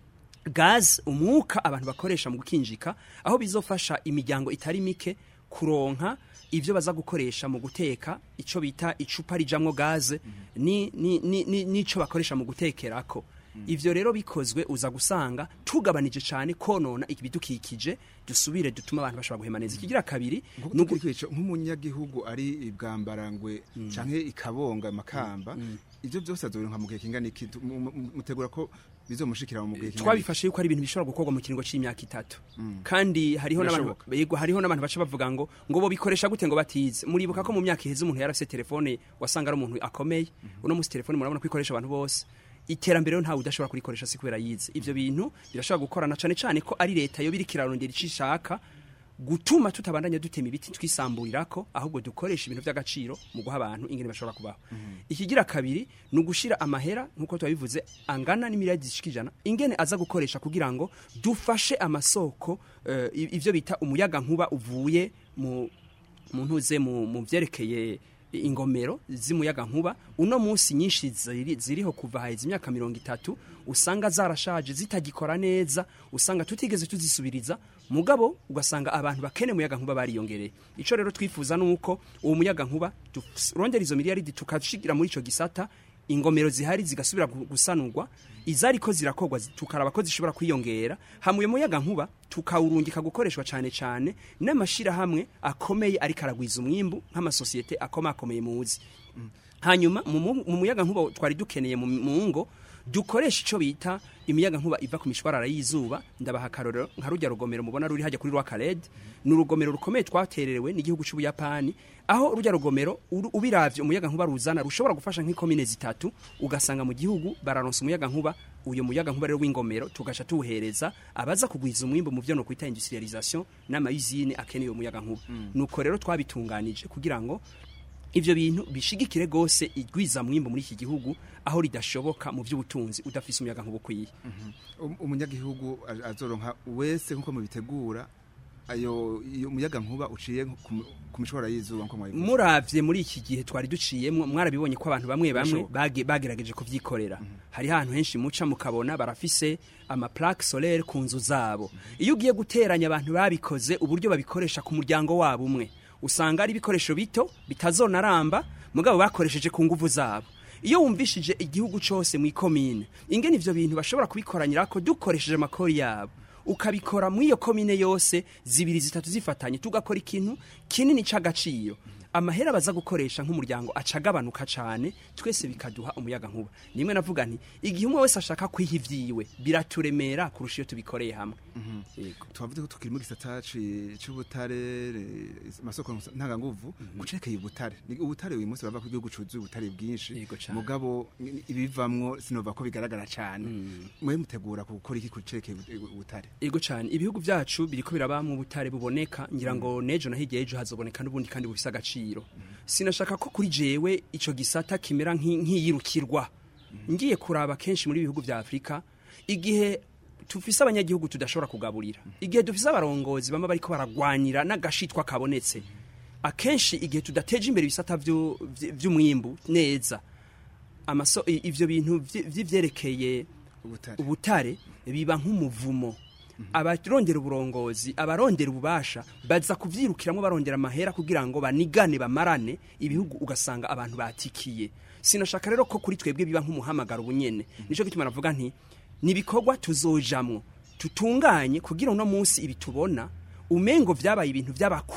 gaz umwuka abantu bakoresha mu gukinjika aho bizofasha imiryango itari mike kuronka ivyo baza gukoresha mu guteka ico bita icupa rijamwo gaze ni ni ni ni- nico bakoresha mu gutekerako ivyo rero bikozwe uza gusanga tugabanije cyane konona ibidukikije dusubire dutuma abantu bashobora guhema neza ikigira kabiri Nkuko ni ugu- tukiri kwica, nk'umunyagihugu ari ibwambarangwe canke ikabonga makamba ivyo byose azoronka mu gihe kingana iki Tu- mu- mu- mutegura ko bizomushikira mu gihe kingana iki? twabifashe yuko ari ibintu bishobora gukorwa mu kiringo c'imyaka itatu kandi hariho n'abantu Birashoboka. yego hariho n'abantu baca bavuga ngo ngo bo bikoresha gute ngo batize muribuka ko mu myaka iheze umuntu yarafise telefone wasanga ari umuntu akomeye uno munsi telefone murabona ko ikoresha abantu bose iterambere rero ntawe udashobora kurikoresha si kubera yize ivyo bintu birashobora gukorana cane cane ko ari leta yo biriko irarondera ico ishaka gutuma tutabandanya dutema ibiti twisamburirako ahubwo dukoresha ibintu by'agaciro mu guha abantu ingene bashobora kubaho ikigira kabiri ni ugushira amahera nk'uko twabivuze angana n'imiliyardi zishika ijana ingene aza gukoresha kugira ngo dufashe amasoko eh, i- ivyo bita umuyaga nkuba uvuye mu mu ntuze mu mu vyerekeye ingomero z'umuyaga nkuba uno munsi nyinshi ziri, ziriho kuva haheze imyaka mirongo itatu usanga zarashaje zitagikora neza usanga tutigeze tuzisubiriza mugabo ugasanga abantu bakene umuyaga nkuba bariyongereye ico rero twifuza nuko uwo muyaga nkuba turondera izo miliyaridi tukashigira muri ico gisata ingomero zihari zigasubira gu- gusanurwa izariko zirakorwa zi- tukaraba ko zishobora kwiyongera hamuye muyaga nkuba tukawurungika gukoreshwa cyane cyane n'amashirahamwe akomeye ariko aragwiza umwimbu nk'amasosiyete akomakomeye muzi hanyuma mu mu- mu muyaga nkuba twari dukeneye mu mu ngo dukoresha ico bita imiyaga nkuba iva ku mishwarara y'izuba ndabaha akarorero nka rujya rugomero mubona ruri hajya kuri rwakared ni urugomero rukomeye twatererewe n'igihugu c'ubuyapani aho rujya rugomero uru- ubiravye umuyaga nkuba ruzana rushobora gufasha nk'ikomine zitatu ugasanga mu gihugu bararonsa umuyaga nkuba uyo muyaga nkuba rero w'ingomero tugaca tuwuhereza abaza kugwiza umwimbo mu vyo no kwita industrialisation n'amayizine akeneye uwo muyaga nkuba nuko rero twabitunganije kugira ngo ivyo bintu bishigikire gose igwiza mwimbo muri iki gihugu aho ridashoboka mu vy'ubutunzi udafise umuyaga nkuba ukwiye Um- umunyagihugu a- azoronka wese nkuko mubitegura ayo iyo muyaga nkuba uciye ku mu- ku mishwara y'izuba nko mwabivuze muravye muri iki gihe twari duciyemwo mwarabibonye ko abantu bamwe bamwe Birashoboka. bage- bagerageje kuvyikorera hari ahantu henshi muca mukabona barafise ama plaque solaire ku nzu zabo iyo ugiye guteranya abantu babikoze uburyo babikoresha ku muryango wabo umwe usanga ari ibikoresho bito bitazonaramba mugabo bakoresheje ku nguvu zabo iyo wumvishije igihugu cose mu ikomine ingene ivyo bintu bashobora kubikoranyirako dukoresheje amakori yabo ukabikora muri iyo komine yose zibiri zitatu zifatanye tugakora ikintu kinini c'agaciro amahera baza gukoresha nk'umuryango acagabanuka cane twese bikaduha umuyaga nkuba nimwe navuga nti igihe umwe wese ashaka kwiha ivyiwe biraturemera kurusha iyo tubikoreye hamwe Yego. twavuze ko tukiri mu gisata ci- c'ubutare re- amasoko ntanganguvu gucekeye ubutare Ni- ubutare uyu munsi bava ku gihugu cuzuye ubutare bwinshi Yego cane. mugabo ni- ibivamwo sinova ko bigaragara cane mwe mutegura gukora iki kucekeye ubutare Ego cyane ibihugu byacu biriko biraba mu butare buboneka ngira ngo nejo na hirya ejo hazoboneka n'ubundi kandi bufise agaciro sinashaka ko kuri jewe ico gisata kimera nk'i- nk'iyirukirwa ngiye kuraba kenshi muri ibihugu vya Afrika igihe tufise abanyagihugu tudashobora kugaburira igihe dufise abarongozi bama bariko baragwanira n'agashitwa kabonetse akenshi igihe tudateje imbere ibisata vyu- vy- vy'umwimbu neza amaso i- ivyo bintu vy- vy'ivyerekeye ubutare ubutare biba nk'umuvumo abarondera uburongozi abarondera ububasha baza kuvyirukiramwo barondera amahera kugira ngo banigane bamarane ibihugu ugasanga abantu batikiye sinashaka rero ko kuri twebwe biba nk'umuhamagaro ubunyene nico gituma navuga nti nibikorwa tuzojamwo tutunganye kugira uno munsi ibi tubona umengo vyabaye ibintu vy'abakuru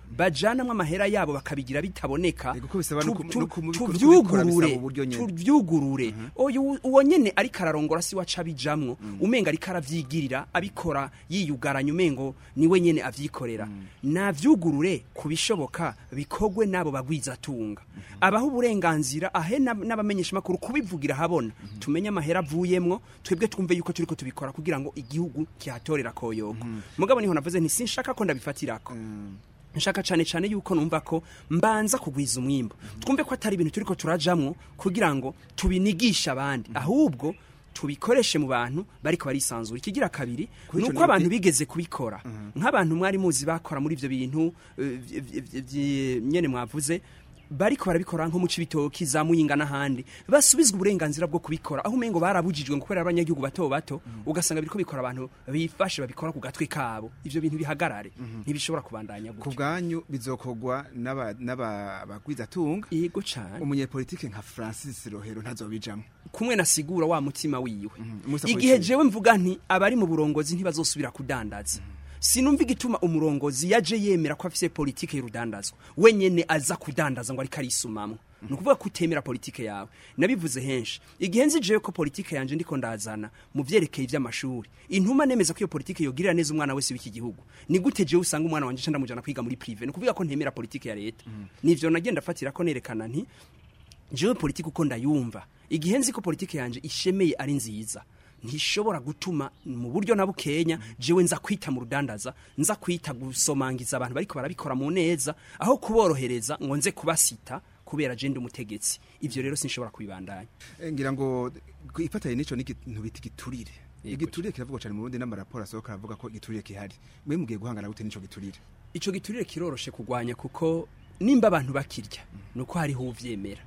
bajanamwo amahera yabo bakabigira bitaboneka Ego ko bisaba no tu- ku- tu- no ku- kubikora tuvyugurure bisaba uburyo nyene. tuvyugurure uyu uwo nyene ariko ararongora si waca abijamwo umenga ariko aravyigirira abikora yiyugaranya umengo niwe nyene avyikorera navyugurure kubishoboka bikogwe n'abo bagwizatunga abaho uburenganzira ahe n'ab- n'abamenyesha makuru kubivugira habona tumenye amahera avuyemwo twebwe twumve yuko turiko tubikora kugira ngo igihugu kihatorera koyoko mugabo niho navuze nti sinshaka ko ndabifatirako nshaka cyane cyane yuko numva ko mbanza kugwiza umwimbo twumve ko atari ibintu turiko turajamwo kugira ngo tubinigishe abandi ahubwo tubikoreshe mu bantu bariko barisanzura ikigira kabiri Kuri ico nuko ni- abantu bigeze kubikora nk'abantu mwari muzi bakora muri ivyo bintu eh, vy- vy- vy- vy- nyene mwavuze bariko barabikora nko mu cibitoki za muyinga n'ahandi basubizwa uburenganzira bwo kubikora aho umengo barabujijwe ngo kubera abanyagihugu bato bato ugasanga biriko bikora abantu bifashe babikora ku gatwe kabo ivyo bintu bihagarare ntibishobora kubandanya ku gutyo bwanyu bizokogwa n'aba- n'aba- bagwizatunga yego cane umunyepolitike nka francis rohero ntazobijamwo kumwe nasigura wa mutima wiwe Musa igihe Politiki. jewe mvuga nti abari mu burongozi ntibazosubira kudandaza sinumva igituma umurongozi yaje yemera ko afise politike y'urudandazwa wenyene aza kudandaza ngo ariko arisumamwo ni ukuvuga ko utemera politike yawe nabivuze henshi igihe nzi jewe ko politike yanje ndiko ndazana mu vyerekeye ivy'amashuri intuma nemeza ko iyo politike yogirira neza umwana wese w'iki gihugu ni gute jewe usanga umwana wanje nca ndamujana kwiga muri prive ni ukuvuga ko ntemera politike ya leta nivyo nagenda fatira ko nerekana nti jewe politiki uko ndayumva igihe nzi ko politiki yanje ishemeye ari nziza ntishobora gutuma mu buryo na bukenya jewe nza kwita mu rudandaza nza kwita gusomangiza abantu bariko barabikora mu neza aho kuborohereza ngo nze kubasita kubera je ndi umutegetsi ivyo rero sinshobora kubibandanya Eh, ngira ngo ku- ifatanye n'ico n'ikintu bita igiturire Yego. igiturire kiravugwa cyane mu Burundi n'amaraporo asohoka aravuga ko igiturire kihari mwe mugiye guhangana gute n'ico giturire ico giturire kiroroshe kugwanya kuko nimba abantu bakirya nuko hariho uvyemera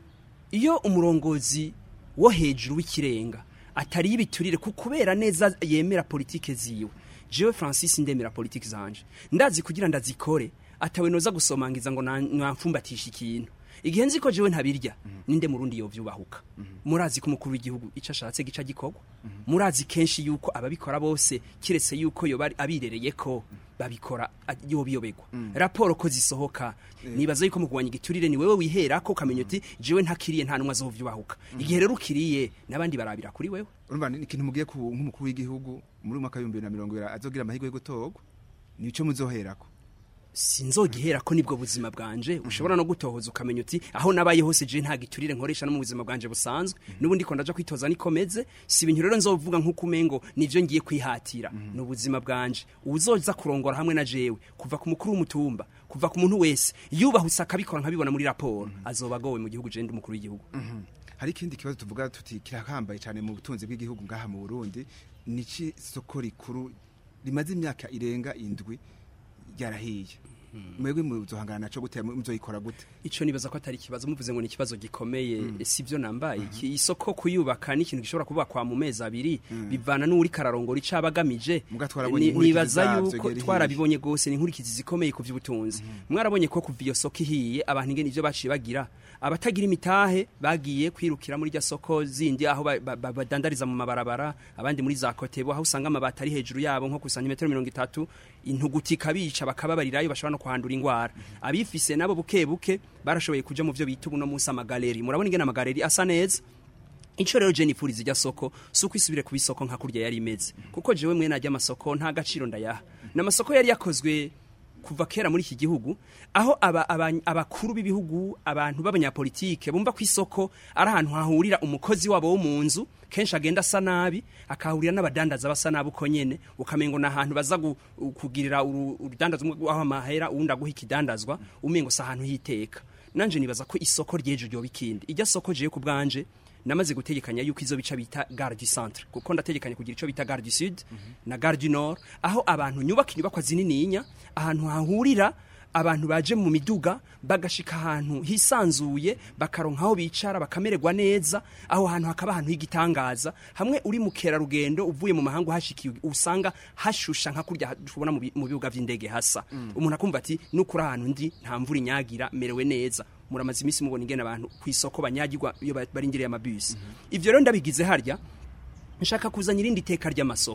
iyo umurongozi wo hejuru w'ikirenga atari ibiturire ku kubera neza yemera politike ziwe jewe francis ndemera politike zanje ndazi kugira ndazikore atawe noza gusomangiza ngo na- namfumbatisha ikintu igihe nzi ko jewe ntabirya ninde murundi yovyubahuka murazi ko umukuru w'igihugu ico ashatse gica gikorwa murazi kenshi yuko ababikora bose kiretse yuko yoba ari- abirereye ko babikora a- yobiyobegwa raporo ko zisohoka nibaza yuko mu kugwanya igiturire ni wewe wihera ko ukamenya uti jewe ntakiriye nta numwe azovyubahuka igihe rero ukiriye n'abandi barabira kuri wewe urumva ni ikintu mugiye ku nk'umukuru w'igihugu muri uyu mwaka w'ibihumbi bibiri na mirongo ibiri azogira amahirwe yo gutorwa nico muzoherako sinzogihera ko nibwo buzima bwanje ushobora no gutohoza ukamenya uti aho nabaye hose je nta giturire nkoresha no mu buzima bwanje busanzwe n'ubundi ko ndaja kwitoza nikomeze si ibintu rero nzovuga nk'uko umengo nivyo ngiye kwihatira ni ubuzima bwanje uzoza kurongora hamwe na jewe kuva ku mukuru w'umutumba kuva ku muntu wese yubahutse akabikora nkabibona muri raporo azoba agowe mu gihugu je ndi umukuru w'igihugu hari ikindi kibazo tuvuga tuti kirahambaye cyane mu butunzi bw'igihugu ngaha mu Burundi niki soko rikuru rimaze imyaka irenga indwi ryarahiye mwebwe muzohangana naco gute muzoyikora gute ico nibaza ko atari ikibazo muvuze ngo ni ikibazo gikomeye si byo nambaye iki isoko kuyubaka ni ikintu gishobora kubakwa mu mezi abiri bivana n'uri kararongora ico abagamije Muga twarabonye Ni- inkurikizi nibaza zavyo yuko igihe twarabibonye gose ni inkurikizi zikomeye ku vy'ubutunzi mwarabonye ko kuva iyo soko ihiye abantu ingene ivyo baciye bagira abatagira imitahe bagiye kwirukira muri rya soko zindi aho ba- ba- ba- badandariza mu mabarabara abandi muri za kotebo aho usanga amabati ari hejuru yabo nko ku santimetero mirongo itatu intuguti ikabica bakababarirayo bashobora no kuhandura ingwara abifise nabo buke buke barashoboye kuja mu vyo bita ubu no munsi amagaleri murabona ingene amagaleri asa neza Ico rero je nifuriza ijya soko suko isubire kuba isoko nka kurya yari imeze kuko jewe mwene ajya amasoko nta gaciro ndayaha n'amasoko yari yakozwe kuva kera muri iki gihugu aho aba, aba, abakuru b'ibihugu abantu b'abanyapolitike bumva ko isoko ari ahantu hahurira umukozi wabo wo mu nzu kenshi agenda asa nabi akahurira n'abadandaza basa nabi uko nyene ukamengo na ahantu baza gu- kugirira uru- urudandaza umwe aho amahera uwundi aguha ikidandazwa umengo si ahantu hiteka nanje nibaza ko isoko ryejo ryoba ikindi ijya soko jewe ku bwanje namaze gutegekanya yuko izo bica bita gare du centre kuko ndategekanya kugira ico bita gare du sud na gare du nord aho abantu nyubaka inyubakwa zinininya ahantu hahurira abantu baje mu miduga bagashika ahantu hisanzuye bakaronka aho bicara bakamererwa neza aho hantu hakaba ahantu h'igitangaza hamwe uri mu kerarugendo uvuye mu mahanga uhashikiye usanga hashusha nka kurya tubona mu bi- mu bibuga vy'indege hasa umuntu akumva ati nukuri ahantu ndi nta mvura inyagira merewe neza muramaze iminsi mubona ingene abantu ku isoko banyagirwa iyo ba- barindiriye amabisi ivyo rero ndabigize harya nshaka kuzana irindi teka ry'amasoko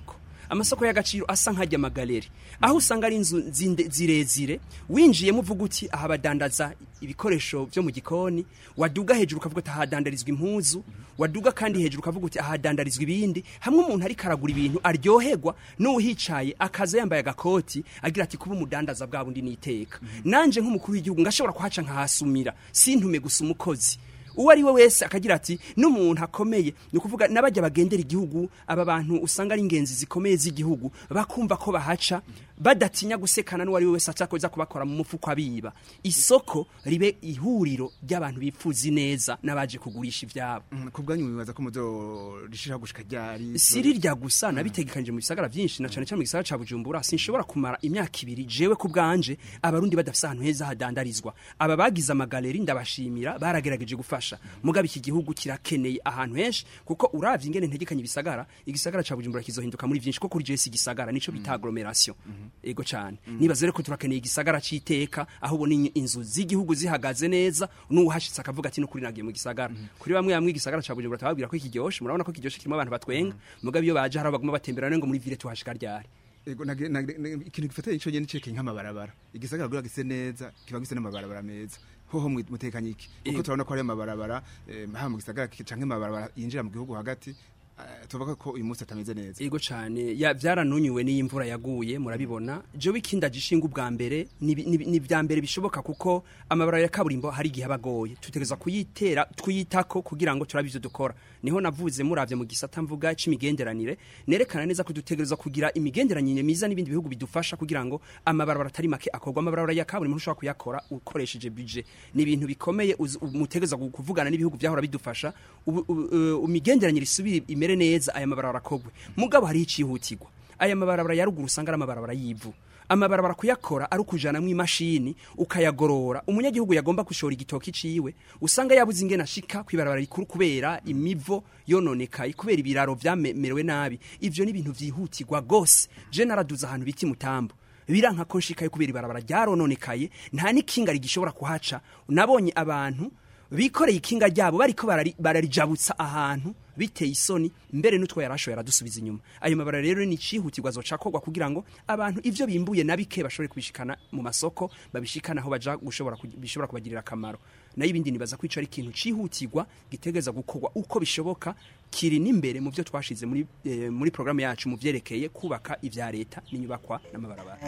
amasoko y'agaciro asa nk'ajya amagaleri aho usanga ari inzu zinde- zirezire winjiyemo uvuga uti aha badandaza ibikoresho byo mu gikoni waduga hejuru ukavuga uti ahadandarizwa impuzu waduga kandi hejuru ukavuga uti ahadandarizwa ibindi hamwe umuntu ariko aragura ibintu aryoherwa n'uhicaye akaza yambaye agakoti agira ati kuba umudandaza bwa bundi niteka nanje nk'umukuru w'igihugu ngashobora kuhaca nkahasumira sintume gusa umukozi uwo ari we wese akagira ati n'umuntu akomeye ni ukuvuga n'abajya bagendera igihugu aba bantu usanga ari ingenzi zikomeye z'igihugu bakumva ko bahaca badatinya gusekana n'uwo ari we wese acakoza kubakora mu mufuko abiba isoko ribe ihuriro ry'abantu bifuza ineza n'abaje kugurisha ibyabo Mm, ku bwanyu bibaza ko muzorishira gushika ryari si rirya gusa nabitegekanyije mu bisagara byinshi na cyane cyane mu gisagara ca Bujumbura sinshobora kumara imyaka ibiri jewe ku bwanje abarundi badafise ahantu heza hadandarizwa aba bagize amagaleri ndabashimira baragerageje gufasha mugabe iki gihugu kirakeneye ahantu henshi kuko uravye ingene ntegekanye ibisagara igisagara ca Bujumbura kizohinduka muri byinshi kuko kuri jewe si igisagara nico bita agglomeration ego cyane nibaza rero ko turakeneye igisagara c'iteka aho ubona in- inzu z'igihugu zihagaze neza n'uwahashitse akavuga ati n'ukuri nagiye mu gisagara kuri bamwe bamwe igisagara ca Bujumbura tababwira ko kiryoshe murabona ko kiryoshe kirimo abantu batwenga mugabe iyo baje hari abaguma batembera ngo muri ville tuhashika ryari Ego, nage- nage- nage- ikintu gifatanye ico nyene cekeye nk'amabarabara igisagara kugira gise neza kiba gise n'amabarabara meza hoho mwi- mutekanye iki kuko Ego. turabona ko hari amabarabara eh, haba mu gisagara canke amabarabara yinjira mu gihugu hagati eh, tuvuga ko uyu munsi atameze neza ego cyane ya byaranunyuwe n'iyi mvura yaguye murabibona jewe ikinda gishinga ubwa mbere ni bi- ni bi- ni bya mbere bishoboka kuko amabarabara ya kaburimbo hari igihe abagoye tutegereza kuyitera twiyitako kugira ngo turabe ivyo dukora niho navuze muravye mu gisata mvuga c'imigenderanire nerekana neza ko dutegereza kugira imigenderanire myiza n'ibindi bihugu bidufasha kugira ngo amabarabara atari make akorwa amabarabara ya kaburimbo ntushobora kuyakora ukoresheje budget ni ibintu bikomeye uzi- mutegereza gu- kuvugana n'ibihugu byahora bidufasha ubu- ubu- uh, imigenderanire isubire imere neza aya mabarabara akogwe mugabo hariho icihutirwa aya mabarabara ya ruguru usanga ari amabarabara y'ivu amabarabara kuyakora ari ukujanamwo imashini ukayagorora umunyagihugu yagomba gushora igitoki ciwe usanga yabuze ingene ashika kwibarabara rikuru kubera imivo yononekaye kubera ibiraro vyamerewe nabi ivyo ni ibintu vyihutirwa gose je naraduze ahantu biti mutambo biranka ko nshikayo kubera ibarabara ryarononekaye nta n'ikinga rigishobora kuhaca nabonye abantu bikoreye ikinga ryabo bariko barari- bararijabutsa ahantu biteye isoni mbere n'utwo yarashoye aradusubiza inyuma ayo mabara rero ni icihutirwa azoca akorwa kugira ngo abantu ivyo bimbuye na bike bashobore kubishikana mu masoko babishikana aho baja gushobora ku- bishobora kubagirira akamaro nayo ibindi nibaza ko ico ari ikintu cihutirwa gitegereza gukorwa uko bishoboka kiri n'imbere mu byo twashize muri eh, muri programme yacu mu vyerekeye kubaka ivya leta n'inyubakwa n'amabarabara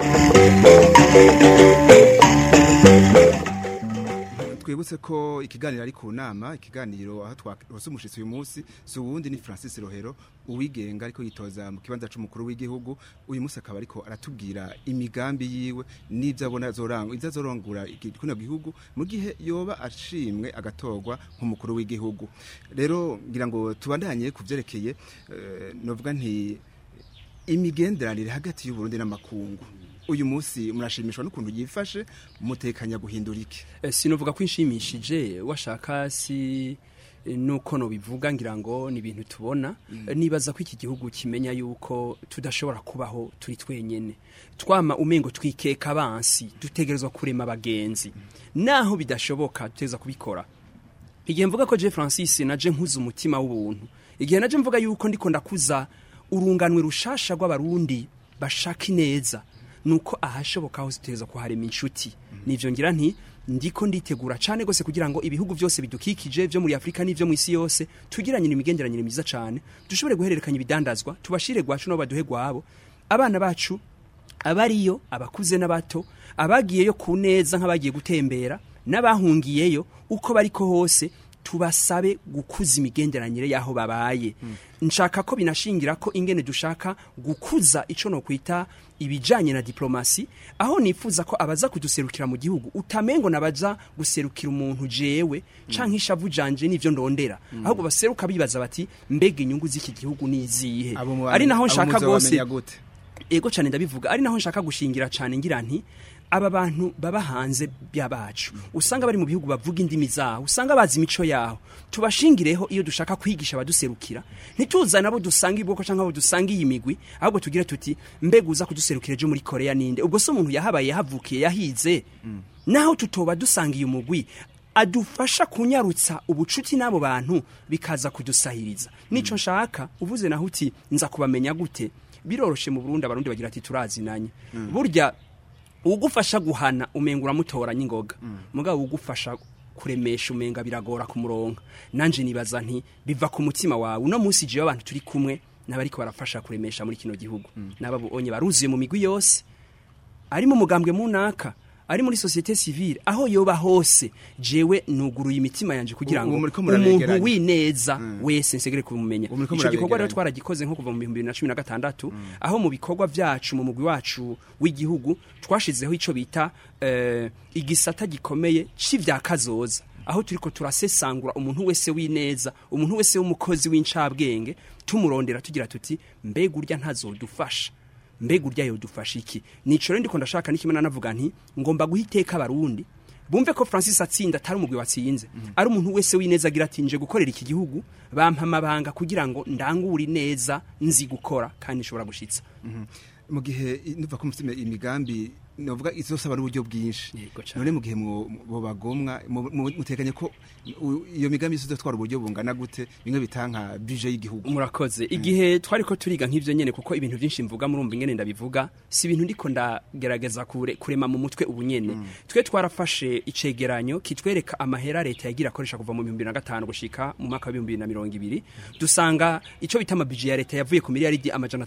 twibutse ko ikiganiro ari ku nama ikiganiro aho twarose umushitsi uyu munsi si uwundi ni Francis Rohero uwigenga ariko yitoza mu kibanza c'umukuru w'igihugu uyu munsi akaba ariko aratubwira imigambi yiwe n'ivyo abona azorangura ivyo azorangura iki- kino gihugu mu gihe yoba ashimwe agatorwa nk'umukuru w'igihugu rero ngira ngo tubandanye ku vyerekeye eh, novuga nti imigenderanire hagati y'u Burundi n'amakungu uyu munsi murashimishwa n'ukuntu yifashe mutekanya guhindura iki Eh, sinovuga ko inshimishije washaka si eh, nuko no bivuga ngira ngo ni ibintu tubona Eh, nibaza ko iki gihugu kimenya yuko tudashobora kubaho turi twenyene twama umengo twikeka abansi dutegerezwa kurema abagenzi naho bidashoboka dutegereza kubikora igihe mvuga ko je Francis naje nkuza umutima w'ubuntu igihe naje mvuga yuko ndiko ndakuza urunganwe rushasha rw'abarundi bashaka ineza nuko ahashoboka hose tutegereza kuharema inshuti nivyo ngira nti ndiko nditegura cane gose kugira ngo ibihugu byose bidukikije byo muri Afrika n'ivyo mu isi yose tugiranye imigenderanire myiza cane dushobore guhererekanya ibidandazwa tubashire gwacu no baduhe gwabo abana bacu abariyo abakuze n'abato abagiyeyo ku neza nk'abagiye gutembera n'abahungiyeyo uko bariko hose tubasabe gukuza imigenderanire y'aho babaye nshaka ko binashingira ko ingene dushaka gukuza ico no kwita ibijanye na diplomasi aho nifuza ko abaza kuduserukira mu gihugu utamengo nabaza guserukira umuntu jewe canke ishavu janje nivyo ndondera ahubwo baseruka bibaza bati mbega inyungu z'iki gihugu nizihe Abo mu ari naho abo nshaka gose muzobamenya gute ego cyane ndabivuga ari naho nshaka gushingira cyane ngira nti aba bantu baba hanze byabacu usanga bari mu bihugu bavuga indimi zaho usanga bazi imico yaho tubashingireho iyo dushaka kwigisha abaduserukira ntituzane abo dusanga ibwoko cyangwa abo dusanga iyi migwi ahubwo tugire tuti mbega uza kuduserukira ejo muri korea ninde ubwo se umuntu yahabaye yahavukiye yahize naho tutoba dusanga iyo mugwi adufasha kunyarutsa ubucuti n'abo bantu bikaza kudusahiriza nico nshaka uvuze naho uti nza kubamenya gute biroroshe mu Burundi abarundi bagira ati turazinanye burya ugufasha guhana umenga uramutoranya ingoga mugabo ugufasha kuremesha umenga biragora kumuronka nanje nibaza nti biva ku mutima wawe uno munsi jewe abantu turi kumwe n'abariko barafasha kuremesha muri kino gihugu n'ababonye baruzuye mu migwi yose ari mu mugambwe munaka ari muri societe civile aho yoba hose jewe nuguruye imitima yanje kugira ngo Ubu muriko umuntu murabegeranya. wineza wese nsegere kumumenya Ubu muriko ico gikorwa rero murabegeranya. twaragikoze nko kuva mu 2016 aho mu bikorwa vyacu mu mugwi wacu w'igihugu twashizeho ico bita eh, igisata gikomeye c'ivyakazoza aho turiko turasesangura umuntu wese wineza umuntu wese w'umukozi w'incabwenge tumurondera tugira tuti mbega urya ntazodufasha mbega urya yodufasha iki nico rero ndiko ndashaka n'ikimwe nanavuga nti ngomba guha iteka abarundi bumve ko Francis atsinda atari umugwi watsinze ari umuntu wese wineza agira ati nje gukorera iki gihugu bampa amabanga kugira ngo ndangure neza nzi gukora kandi nshobora gushitsa mu gihe i- nuva ko mufite imigambi novuga izosaba n'uburyo bwinshi Yego cane. none mu gihe mwo- bo bagomwa mu- mu- muteganye ko u- iyo migambi yose izotwara uburyo bungana gute bimwe bitanka budget y'igihugu murakoze igihe twari ko turiga nk'ivyo nyene kuko ibintu byinshi mvuga murumva ingene ndabivuga si ibintu ndiko ndagerageza kure, kurema mu mutwe ubu nyene twe twarafashe icegeranyo kitwereka amahera leta yagira akoresha kuva mu 2005 gushika mu mwaka wa 2020 dusanga ico bita amabije ya leta yavuye ku miliyaridi amajana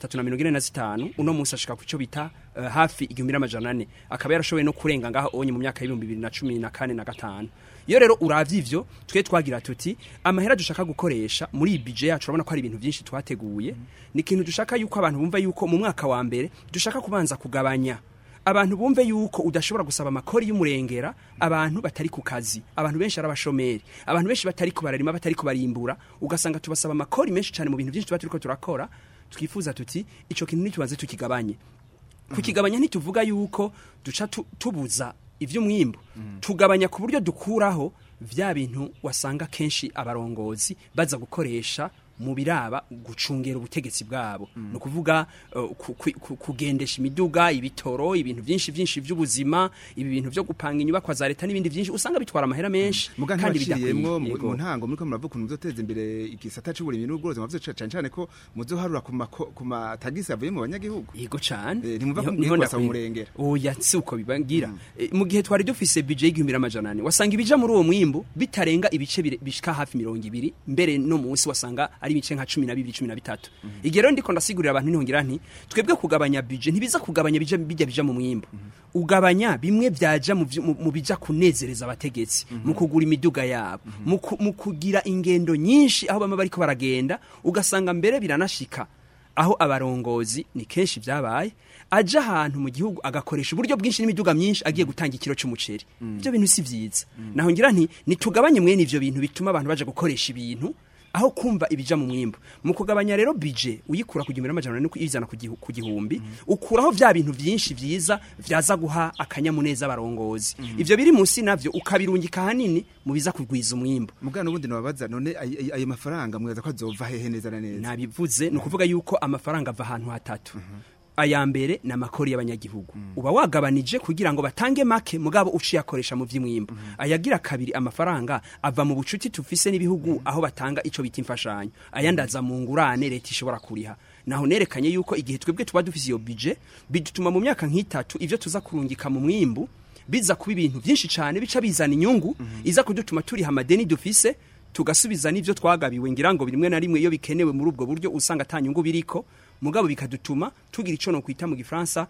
345 uno munsi ashika ku cyo bita uh, hafi igihumbi n'amajana ane akaba yarashoboye no kurenga ngaho onye mu myaka y'ibihumbi bibiri na cumi na kane na gatanu iyo rero uravye ivyo twe twagira tuti amahera dushaka gukoresha muri iyi budget yacu urabona ko hari ibintu byinshi twateguye ni ikintu dushaka yuko abantu bumva yuko mu mwaka wa mbere dushaka kubanza kugabanya abantu bumve yuko udashobora gusaba amakori y'umurengera abantu batari ku kazi abantu benshi ari abashomeri abantu benshi batari kubararima batari kubarimbura ugasanga tubasaba amakori menshi cyane mu bintu byinshi tuba turiko turakora twifuza tuti ico kintu nitubanze tukigabanye kukigabanya ntituvuga yuko duca tu- tubuza ivy'umwimbu tugabanya ku buryo dukuraho vya bintu wasanga kenshi abarongozi baza gukoresha mu biraba gucungera ubutegetsi bwabo ni ukuvuga uh, ku- ku- ku- kugendesha imiduga ibitoro ibintu byinshi byinshi by'ubuzima ibi bintu byo gupanga inyubakwa za leta n'ibindi byinshi usanga bitwara amahera menshi muga kandi ntibaciriyemwo mu Yego. mu ntango muriko muravuga ukuntu muzoteza imbere igisata c'uburimyi n'ubworozi mwavuze cane cane ko muzoharura ku mako- ku matagisi avuye mu banyagihugu yego cyane Eh, ntimwumva ko Niho- mugiye niho kubasaba ndakwiye. umurengera. oya si uko bibangira Eh, mu gihe twari dufise budget y'igihumbi n'amajana ane wasanga ibija muri uwo mwimbu bitarenga ibice bire- bishika hafi mirongo ibiri mbere no munsi wasanga ari ibice nka cumi na bibiri cumi na bitatu igihe rero ndiko ndasigurira abantu nihongira nti twebwe kugabanya budget ntibiza kugabanya bija bijya bija mu mwimbu ugabanya bimwe vyaja mu vy- mu- mu bija kunezereza abategetsi mu kugura imiduga yabo mu ku- mu kugira ingendo nyinshi aho bamwe bariko baragenda ugasanga mbere biranashika aho abarongozi ni kenshi byabaye aja ahantu mu gihugu agakoresha uburyo bwinshi n'imiduga myinshi agiye gutanga ikiro cy'umuceri ibyo bintu si byiza naho ngira nti nitugabanye mwene ivyo bintu bituma abantu baje gukoresha ibintu aho kumva ibija mu mwimbo mu kugabanya rero bije uyikura ku gihumbi n'amajana ane uyizana ku gihu- ku gihumbi ukuraho vya bintu byinshi vyiza vyaza guha akanyamuneza abarongozi ivyo biri munsi navyo ukabirungika hanini mu biza kugwiza umwimbo mugana ubundi nababaza none ay- ay- ayo mafaranga mwibaza ko azova hehe neza na neza nabivuze ni ukuvuga yuko amafaranga ava ahantu hatatu aya mbere ni amakori y'abanyagihugu uba wagabanije kugira ngo batange make mugabo uciye akoresha mu by'imwimbo ayagira kabiri amafaranga ava mu bucuti tufise n'ibihugu aho batanga ico bita imfashanyo ayandi aza mu ngurane leta ishobora kuriha naho nerekanye yuko igihe twebwe tuba dufise iyo budget bidutuma mu myaka nk'itatu ivyo tuza kurungika mu mwimbu biza kuba ibintu byinshi cyane bica bizana inyungu iza kudutuma turiha amadeni dufise tugasubiza n'ivyo twagabiwe ngira ngo rimwe na rimwe iyo bikenewe muri ubwo buryo usanga atanyungu biriko mugabo bikadutuma tugira ico no kwita mu gifaransa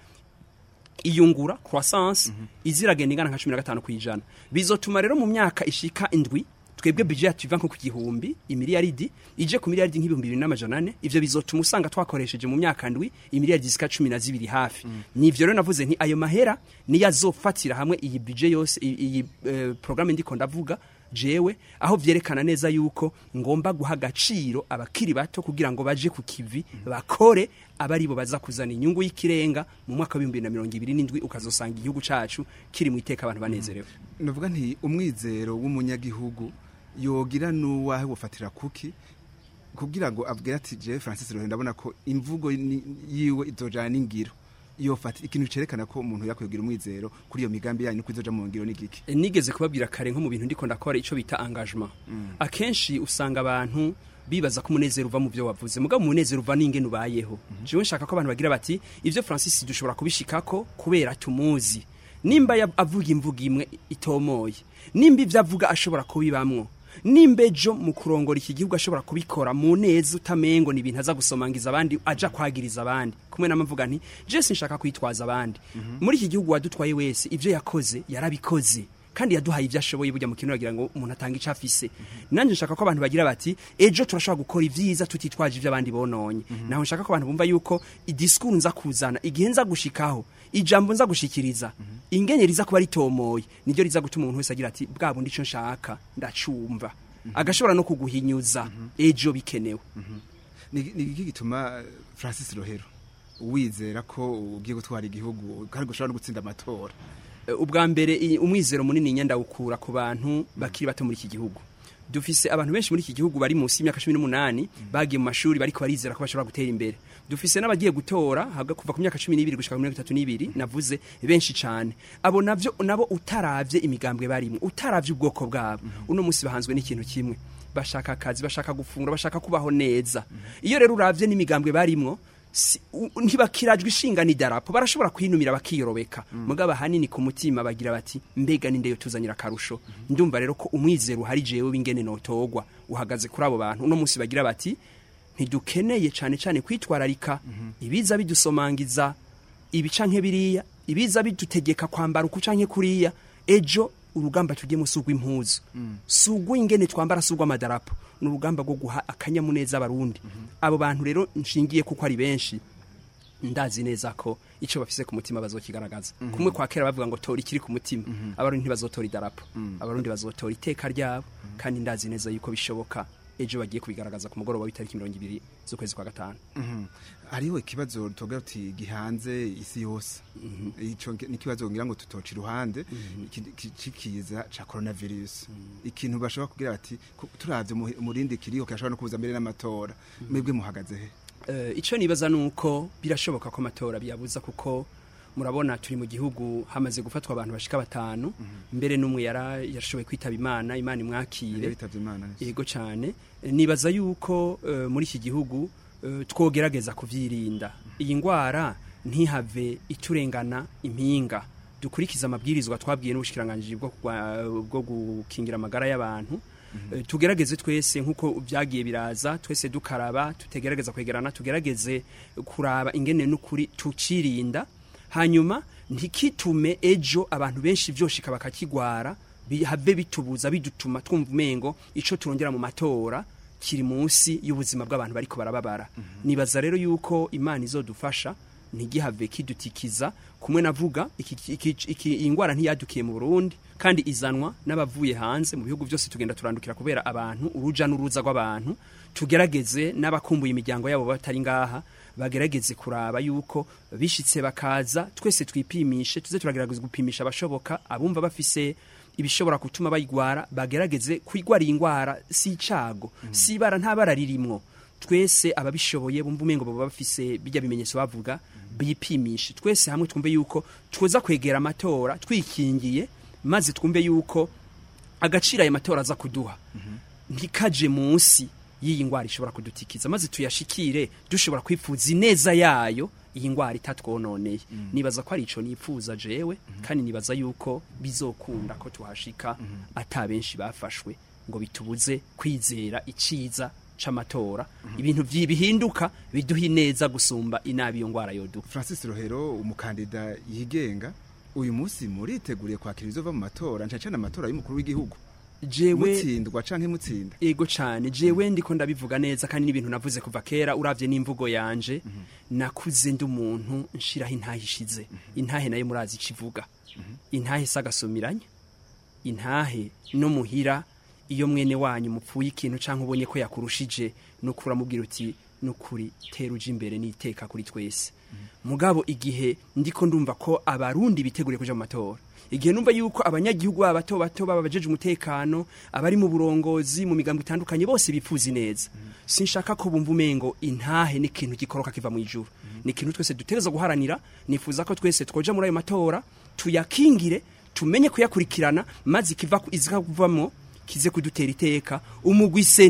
iyungura croissance iziragenda ingana nka 15 kwijana bizotuma rero mu myaka ishika indwi twebwe budget yacu iva nko ku gihumbi imiliyaridi ije ku miliyaridi nk'ibihumbi bibiri n'amajana ane ivyo bizotuma usanga twakoresheje mu myaka ndwi imiliyaridi zika cumi na zibiri hafi nivyo rero navuze nti ayo mahera niyo azofatira hamwe iyi budget yose iyi- iyi eh, programme ndiko ndavuga jewe aho vyerekana neza yuko ngomba guha agaciro abakiri bato kugira ngo baje ku kivi bakore abari bo baza kuzana inyungu y'ikirenga mu mwaka w'ibihumbi bibiri na mirongo ibiri n'indwi ukazosanga igihugu cacu kiri mu iteka abantu banezerewe navuga nti umwizero w'umunyagihugu yogira n'uwahe gufatira kuki kugira ngo abwire ati je Francis Rohe ndabona ko imvugo ni- yiwe izojana n'ingiro yofata ikintu cerekana ko umuntu yakwiye kugira umwizero kuri iyo migambi yanyu ko izoja mu ngiro n'igiki E, nigeze kubabwira kare nko mu bintu ndiko ndakora ico bita engagement akenshi usanga abantu bibaza ko umunezero uva mu byo wavuze mugabo umunezero uva n'ingene ubayeho jewe nshaka ko abantu bagira bati ivyo Francis dushobora kubishikako kubera tumuzi nimba yab- avuga imvuga imwe itomoye nimba ivyo avuga ashobora kubibamwo nimba ejo mu kurongora iki gihugu ashobora kubikora mu neza utamengo ni ibintu aza gusomangiza abandi aja kwagiriza abandi kumwe n'amavuga nti je sinshaka kwitwaza abandi muri iki gihugu wadutwaye wese ivyo yakoze yarabikoze kandi yaduhaye ibyo ashoboye burya mu kintu bagira ngo umuntu atanga icyo afise nanjye nshaka ko abantu bagira bati ejo turashobora gukora ibyiza tutitwaje ibyo abandi bononye naho nshaka ko abantu bumva yuko idisikuru nza kuzana igihe nza gushikaho ijambo nza gushikiriza ingene riza kuba ritomoye niryo riza gutuma umuntu wese agira ati bwa bundi icyo nshaka ndacumva agashobora no kuguhinyuza ejo bikenewe ni ni iki gituma eh, Francis Rohero wizera ko ugiye gutwara igihugu kandi gushobora no gutsinda amatora Eh, ubwa mbere i- umwizero munini nyenda ukura ku bantu bakiri bato muri iki gihugu dufise abantu benshi muri iki gihugu bari munsi y'imyaka cumi n'umunani bagiye mu mashuri bariko barizera ko bashobora gutera imbere dufise n'abagiye gutora haga kuva ku myaka cumi n'ibiri gushika ku mirongo itatu n'ibiri navuze benshi cane abo navyo nabo utaravye imigambwe barimwo utaravye ubwoko bwabo uno munsi bahanzwe n'ikintu kimwe bashaka akazi bashaka gufungura bashaka kubaho neza iyo rero uravye n'imigambwe barimwo si- u- ntibakirajwe ishinga n'idarapo barashobora kwinumira bakiyorobeka mugabo ahanini ku mutima bagira bati mbega ninde yo tuzanira akarusho ndumva rero ko umwizero uhari jewe w'ingene notogwa uhagaze kuri abo bantu uno munsi bagira bati ntidukeneye cane cane kwitwararika ibiza bidusomangiza ibi canke biriya ibiza bidutegeka kwambara uku canke kuriya ejo urugamba tugiyemo sugwa impuzu sugwa ingene twambara sugwa amadarapo ni urugamba rwo guha akanyamuneza abarundi abo bantu rero nshingiye kuko ari benshi ndazi neza ko icyo bafise ku mutima bazokigaragaza kumwe kwa kera bavuga ngo tora ikiri ku mutima abarundi ntibazotora idarapo abarundi bazotora iteka ryabo kandi ndazi neza yuko bishoboka ejo bagiye kubigaragaza ku mugoroba w'itariki mirongo ibiri z'ukwezi kwa gatanu hariho ikibazo tuvuga uti gihanze isi yose ico nge- ni ikibazo ngira ngo tutoca iruhande iki- iki- cikiza ca coronavirus ikintu bashobora kugira bati ku- turavye umuhi- umurindi kiriho kirashobora no kuza mbere n'amatora mwebwe muhagaze he Eh, icyo nibaza ni uko birashoboka ko amatora biyabuza kuko murabona turi mu gihugu hamaze gufatwa abantu bashika batanu mbere n'umwe yara yarashoboye kwitaba imana imana imwakire bitavye imana nivyo. yego cyane Eh, nibaza yuko eh, muri iki gihugu eh, twogerageza kuvyirinda iyi ngwara ntihave iturengana impinga dukurikiza amabwirizwa twabwiye n'ubushikiranganji bwo kugwa- bwo gukingira amagara y'abantu Eh, tugerageze twese nk'uko byagiye biraza twese dukaraba tutegerageza kwegerana tugerageze kuraba ingene n'ukuri tucirinda hanyuma ntikitume ejo abantu benshi vyoshika bakakigwara bihave bitubuza bidutuma twumva umengo ico turongera mu matora kiri munsi y'ubuzima bw'abantu bariko barababara nibaza rero yuko imana izodufasha ntigihave kidutikiza kumwe navuga iki, iki, iki, iyi ngwara ntiyadukiye mu Burundi kandi izanwa n'abavuye hanze mu bihugu byose tugenda turandukira kubera abantu uruja n'uruza rw'abantu tugerageze n'abakumbuye imiryango yabo batari ngaha bagerageze kuraba yuko bishitse bakaza twese twipimishe tuze turagerageza gupimisha abashoboka abumva bafise ibishobora gutuma bayigwara bagerageze kwigwara iyi ngwara si icago si ibara nta bara ririmwo twese ababishoboye bumva umengo baba bafise bijya bimenyetso bavuga bipimishe twese hamwe twumve yuko twoza kwegera amatora twikingiye maze twumve yuko agaciro ayo matora aza kuduha ntikaje munsi y'iyi ngwara ishobora kudutikiza maze tuyashikire dushobora kwifuza ineza yayo iyi ngwara itatwononeye nibaza ko ari ico nipfuza jewe kandi nibaza yuko bizokunda ko tuhashika ata benshi bafashwe ngo bitubuze kwizera iciza c'amatora ibintu vyi- bihinduka biduha ineza gusumba inabi iyo ngwara yoduka Francis Rohero umukandida yigenga uyu munsi muriteguriye kwakira izova mu matora nca cyane amatora y'umukuru w'igihugu jewe mutsindwa canke mutsinda ego cyane jewe ndiko ndabivuga neza kandi n'ibintu navuze kuva kera uravye n'imvugo yanje nakuze ndi umuntu nshiraho intahe ishize intahe nayo murazi ikivuga intahe sagasumiranya intahe no muhira iyo mwene wanyu mupfuye ikintu canke ubonye ko yakurushije nukuri amubwira uti nukuri tera uje imbere n'iteka kuri twese mugabo igihe ndiko ndumva ko abarundi biteguriye kuja mu matora igihe numva yuko abanyagihugu baba bato bato baba bajeje umutekano abari mu burongozi mu migambo itandukanye bose bifuza neza sinshaka ko bumva umengo intahe ni ikintu gikoroka kiva mu ijuru ni ikintu twese dutegereza guharanira nifuza ko twese twoja muri ayo matora tuyakingire tumenye kuyakurikirana maze ikiva izikavamo kize kudutera iteka umugwiseni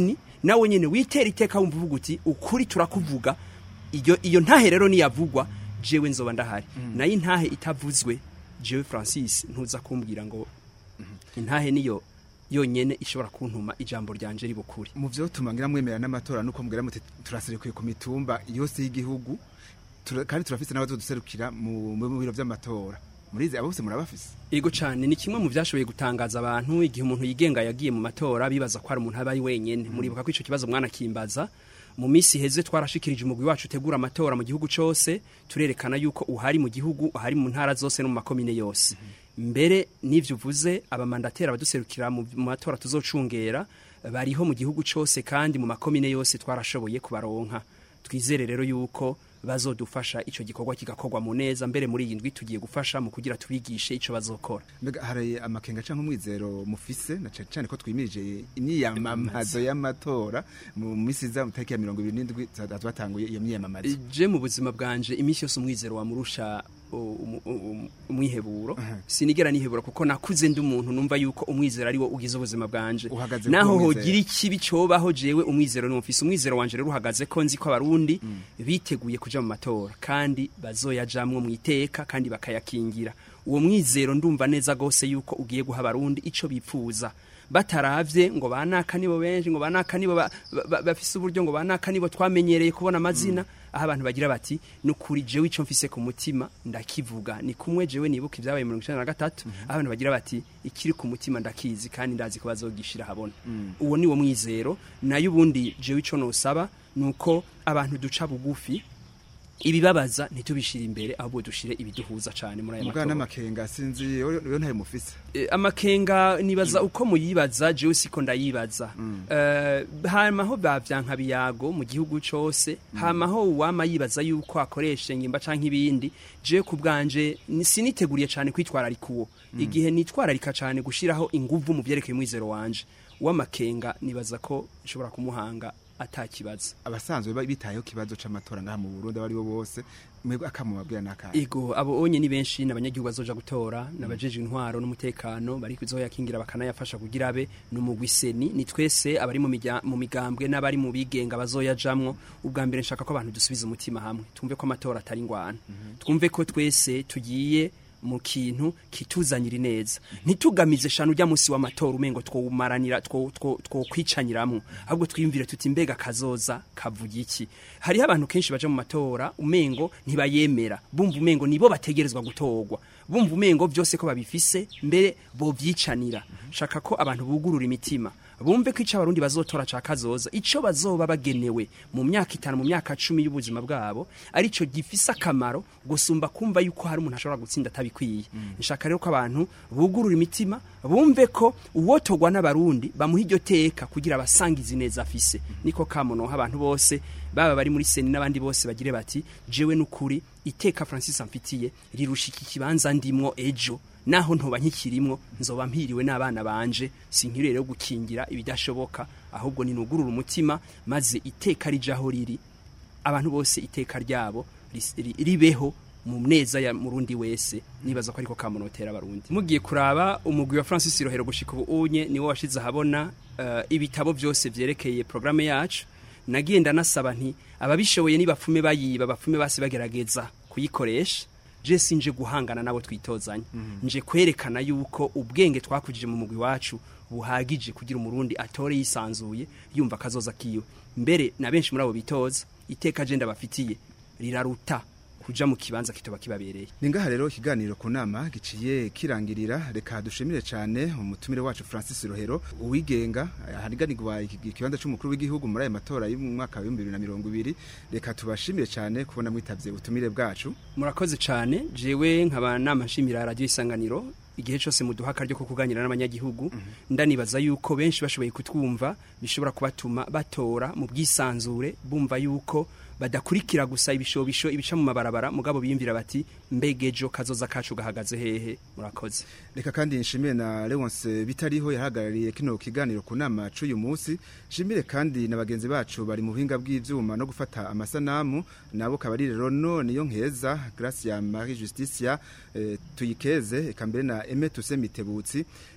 nawe nyine witera iteka wumva uvuga uti ukuri turakuvuga iyo iyo ntahe rero niyavugwa jewe nzoba ndahari nayo intahe itavuzwe jewe francis ntuza kumbwira ngo intahe niyo yonyene ishobora kuntuma ijambo ryanje ribukuri mu byo tumangira mwemera n'amatora nuko mbwira muti turaserekuye ku mitumba yose y'igihugu tura- kandi turafise n'abazoduserukira mu mu biro vy'amatora murize abo bose murabafise Ego cyane ni kimwe mu byashoboye gutangaza abantu igihe umuntu yigenga yagiye mu matora bibaza ko ari umuntu aba ari wenyene muribuka ko ico kibazo mwana kimbaza mu minsi heze twarashikirije umugwi wacu utegura amatora mu gihugu cose turerekana yuko uhari mu gihugu uhari mu ntara zose no mu makomine yose mbere n'ivyo uvuze abamandatera abaduserukira mu mu matora tuzocungera bariho mu gihugu cose kandi mu makomine yose twarashoboye kubaronka twizere rero yuko bazodufasha ico gikorwa kigakorwa mu neza mbere muri iyi ndwi tugiye gufasha mu kugira tubigishe ico bazokora mbega hari amakenga canke umwizero mufise na cane cane ko twimirije imyiyamamazo y'amatora mu misi iza mu tariki ya mirongo ibiri n'indwi batanguye iyo myiyamamazo je mu buzima bwanje iminsi yose umwizero wamurusha u- umu- umu- umwiheburo sinigera nihebura kuko nakuze ndi umuntu numva yuko umwizero ari wo ugize ubuzima bwanje Uhagaze naho ku mwizero. hogira ikibi cobaho jewe umwizero ni mfise umwizero wanje rero uhagaze ko nzi ko abarundi biteguye kuja mu matora kandi bazoyajamwo mu iteka kandi bakayakingira uwo mwizero ndumva neza gose yuko ugiye guha abarundi ico bipfuza bataravye ngo banaka nibo benshi ngo banaka nibo ba- ba- ba- bafise uburyo ngo banaka nibo twamenyereye kubona amazina aho abantu bagira bati nukuri jewe ico mfise ku mutima ndakivuga ni kumwe jewe nibuka ibyabaye mirongo icenda na gatatu aho abantu bagira bati ikiri ku mutima ndakizi kandi ndazi ko bazogishira habona uwo ni wo mwizero nayo ubundi jewe ico nosaba nuko abantu duca bugufi ibibabaza ntitubishire imbere ahubwo dushire ibiduhuza cane muri aya mugana matora n'amakenga sinzi yo yo ntayo mufise Eh, amakenga nibaza uko muyibaza jewe siko ndayibaza Eh, hamaho bavyanka biyago mu gihugu cose hamaho uwama yibaza yuko akoresha ingimba canke ibindi jewe ku bwanje ni- siniteguriye cane kwitwararika uwo igihe nitwararika cane gushiraho inguvu mu vyerekeye umwizero wanje uw'amakenga nibaza ko nshobora kumuhanga atakibaza abasanzwe ba- bitayeho kibazo c'amatora ngaha mu Burundi abari bo bose mwebwe akamubabwira n'akahe Ego abo onye ni benshi n'abanyagihugu bazoja gutora nabajeje intwaro n'umutekano bari kuzoyakingira bakanayafasha kugira abe numugwiseni ni twese abari mu mijya- mu migambwe n'abari mu bigenga bazoyajamwo ubwa mbere nshaka ko abantu dusubiza umutima hamwe twumve ko amatora atari ngwana twumve ko twese tugiye mu kintu kituzanira neza ntitugamize shanu ujya munsi w'amatora umengo twumaranira two two- twokwicaniramwo ahubwo twiyumvire tuti mbega kazoza kavuga iki hariho abantu kenshi baja mu matora umengo ntibayemera bumva umengo nibo bategerezwa gutorwa bumva umengo byose ko babifise mbere bovyicanira shaka ko abantu bugurura imitima bumve ko ico abarundi bazotora ca kazoza ico bazoba bagenewe mu myaka itanu mu myaka cumi y'ubuzima bwabo arico gifise akamaro gusumba kumva yuko hari umuntu ashobora gutsinda atabikwiye nshaka rero ko abantu bugurura imitima bumve ko uwotogwa n'abarundi bamuha iryo teka kugira abasangizi neza afise niko kamonoha abantu bose baba bari muri seni n'abandi bose bagire bati jewe n'ukuri iteka francis amfitiye rirusha iki kibanza ndimwo ejo naho ntoba nkikirimwo nzoba mpiriwe n'abana banje sinkiri rero gukingira ibidashoboka ahubwo ninugurura umutima maze iteka rijaho riri abantu bose iteka ryabo ris- ri- ribeho mu neza ya murundi wese nibaza ko ariko kamunotera abarundi mugiye kuraba umugwi wa Francis Rohero gushika ubu unye niwo washize ahabona eh, ibitabo byose vyerekeye programme yacu nagiye ndanasaba nti ababishoboye nibapfume bayiba bapfume basi bagerageza kuyikoresha je sinje guhangana nabo twitozanya nje kwerekana yuko ubwenge twakujije mu mugwi wacu buhagije kugira umurundi atore yisanzuye yumva kazoza kiwe mbere na benshi muri abo bitoza iteka je ndabafitiye riraruta kuja mu kibanza kitoba kibabereye ningaha rero ikiganiro ku nama giciye kirangirira reka dushimire cyane umutumire wacu Francis Rohero uwigenga hariganirwa iki- ikibanza c'umukuru w'igihugu muri aya matora y'umwaka wa 2020 reka tubashimire cyane kubona mwitavye ubutumire bwacu murakoze cyane jewe nkaba nama nshimira radio isanganiro igihe cyose muduha akaryo ko kuganira n'abanyagihugu ndanibaza yuko benshi bashoboye kutwumva bishobora kubatuma batora mu bwisanzure bumva yuko badakurikira gusa ibishobisho ibica mu mabarabara mugabo biyumvira bati mbega ejo kazoza kacu gahagaze hehe murakoze reka kandi nshimire na Leonce bitariho yahagarariye kino kiganiro ku nama c'uyu munsi nshimire kandi na bagenzi bacu bari mu buhinga bw'ivyuma no gufata amasanamu nabo kabari rero none yo nkeza Gracia Marie Justicia eh, tuyikeze eka mbere na Aime Tuse Mitebutsi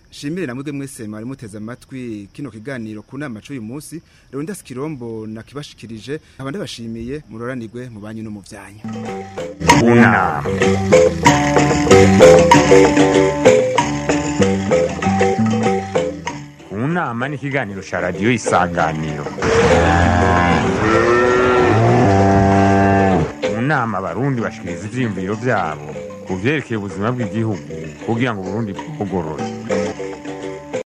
shimire na mwebwe mwese mwari muteze amatwi kino kiganiro ku nama c'uyu munsi Leonidas Kirombo nakibashikirije nkaba ndabashimiye muroranirwe mu banyu no mu vyanyu unama unama ni ikiganiro ca radiyo isanganiro mu nama abarundi bashikiriza ivyiyumviro vyabo ku vyerekeye ubuzima bw'igihugu kugira ngo uburundi bugorore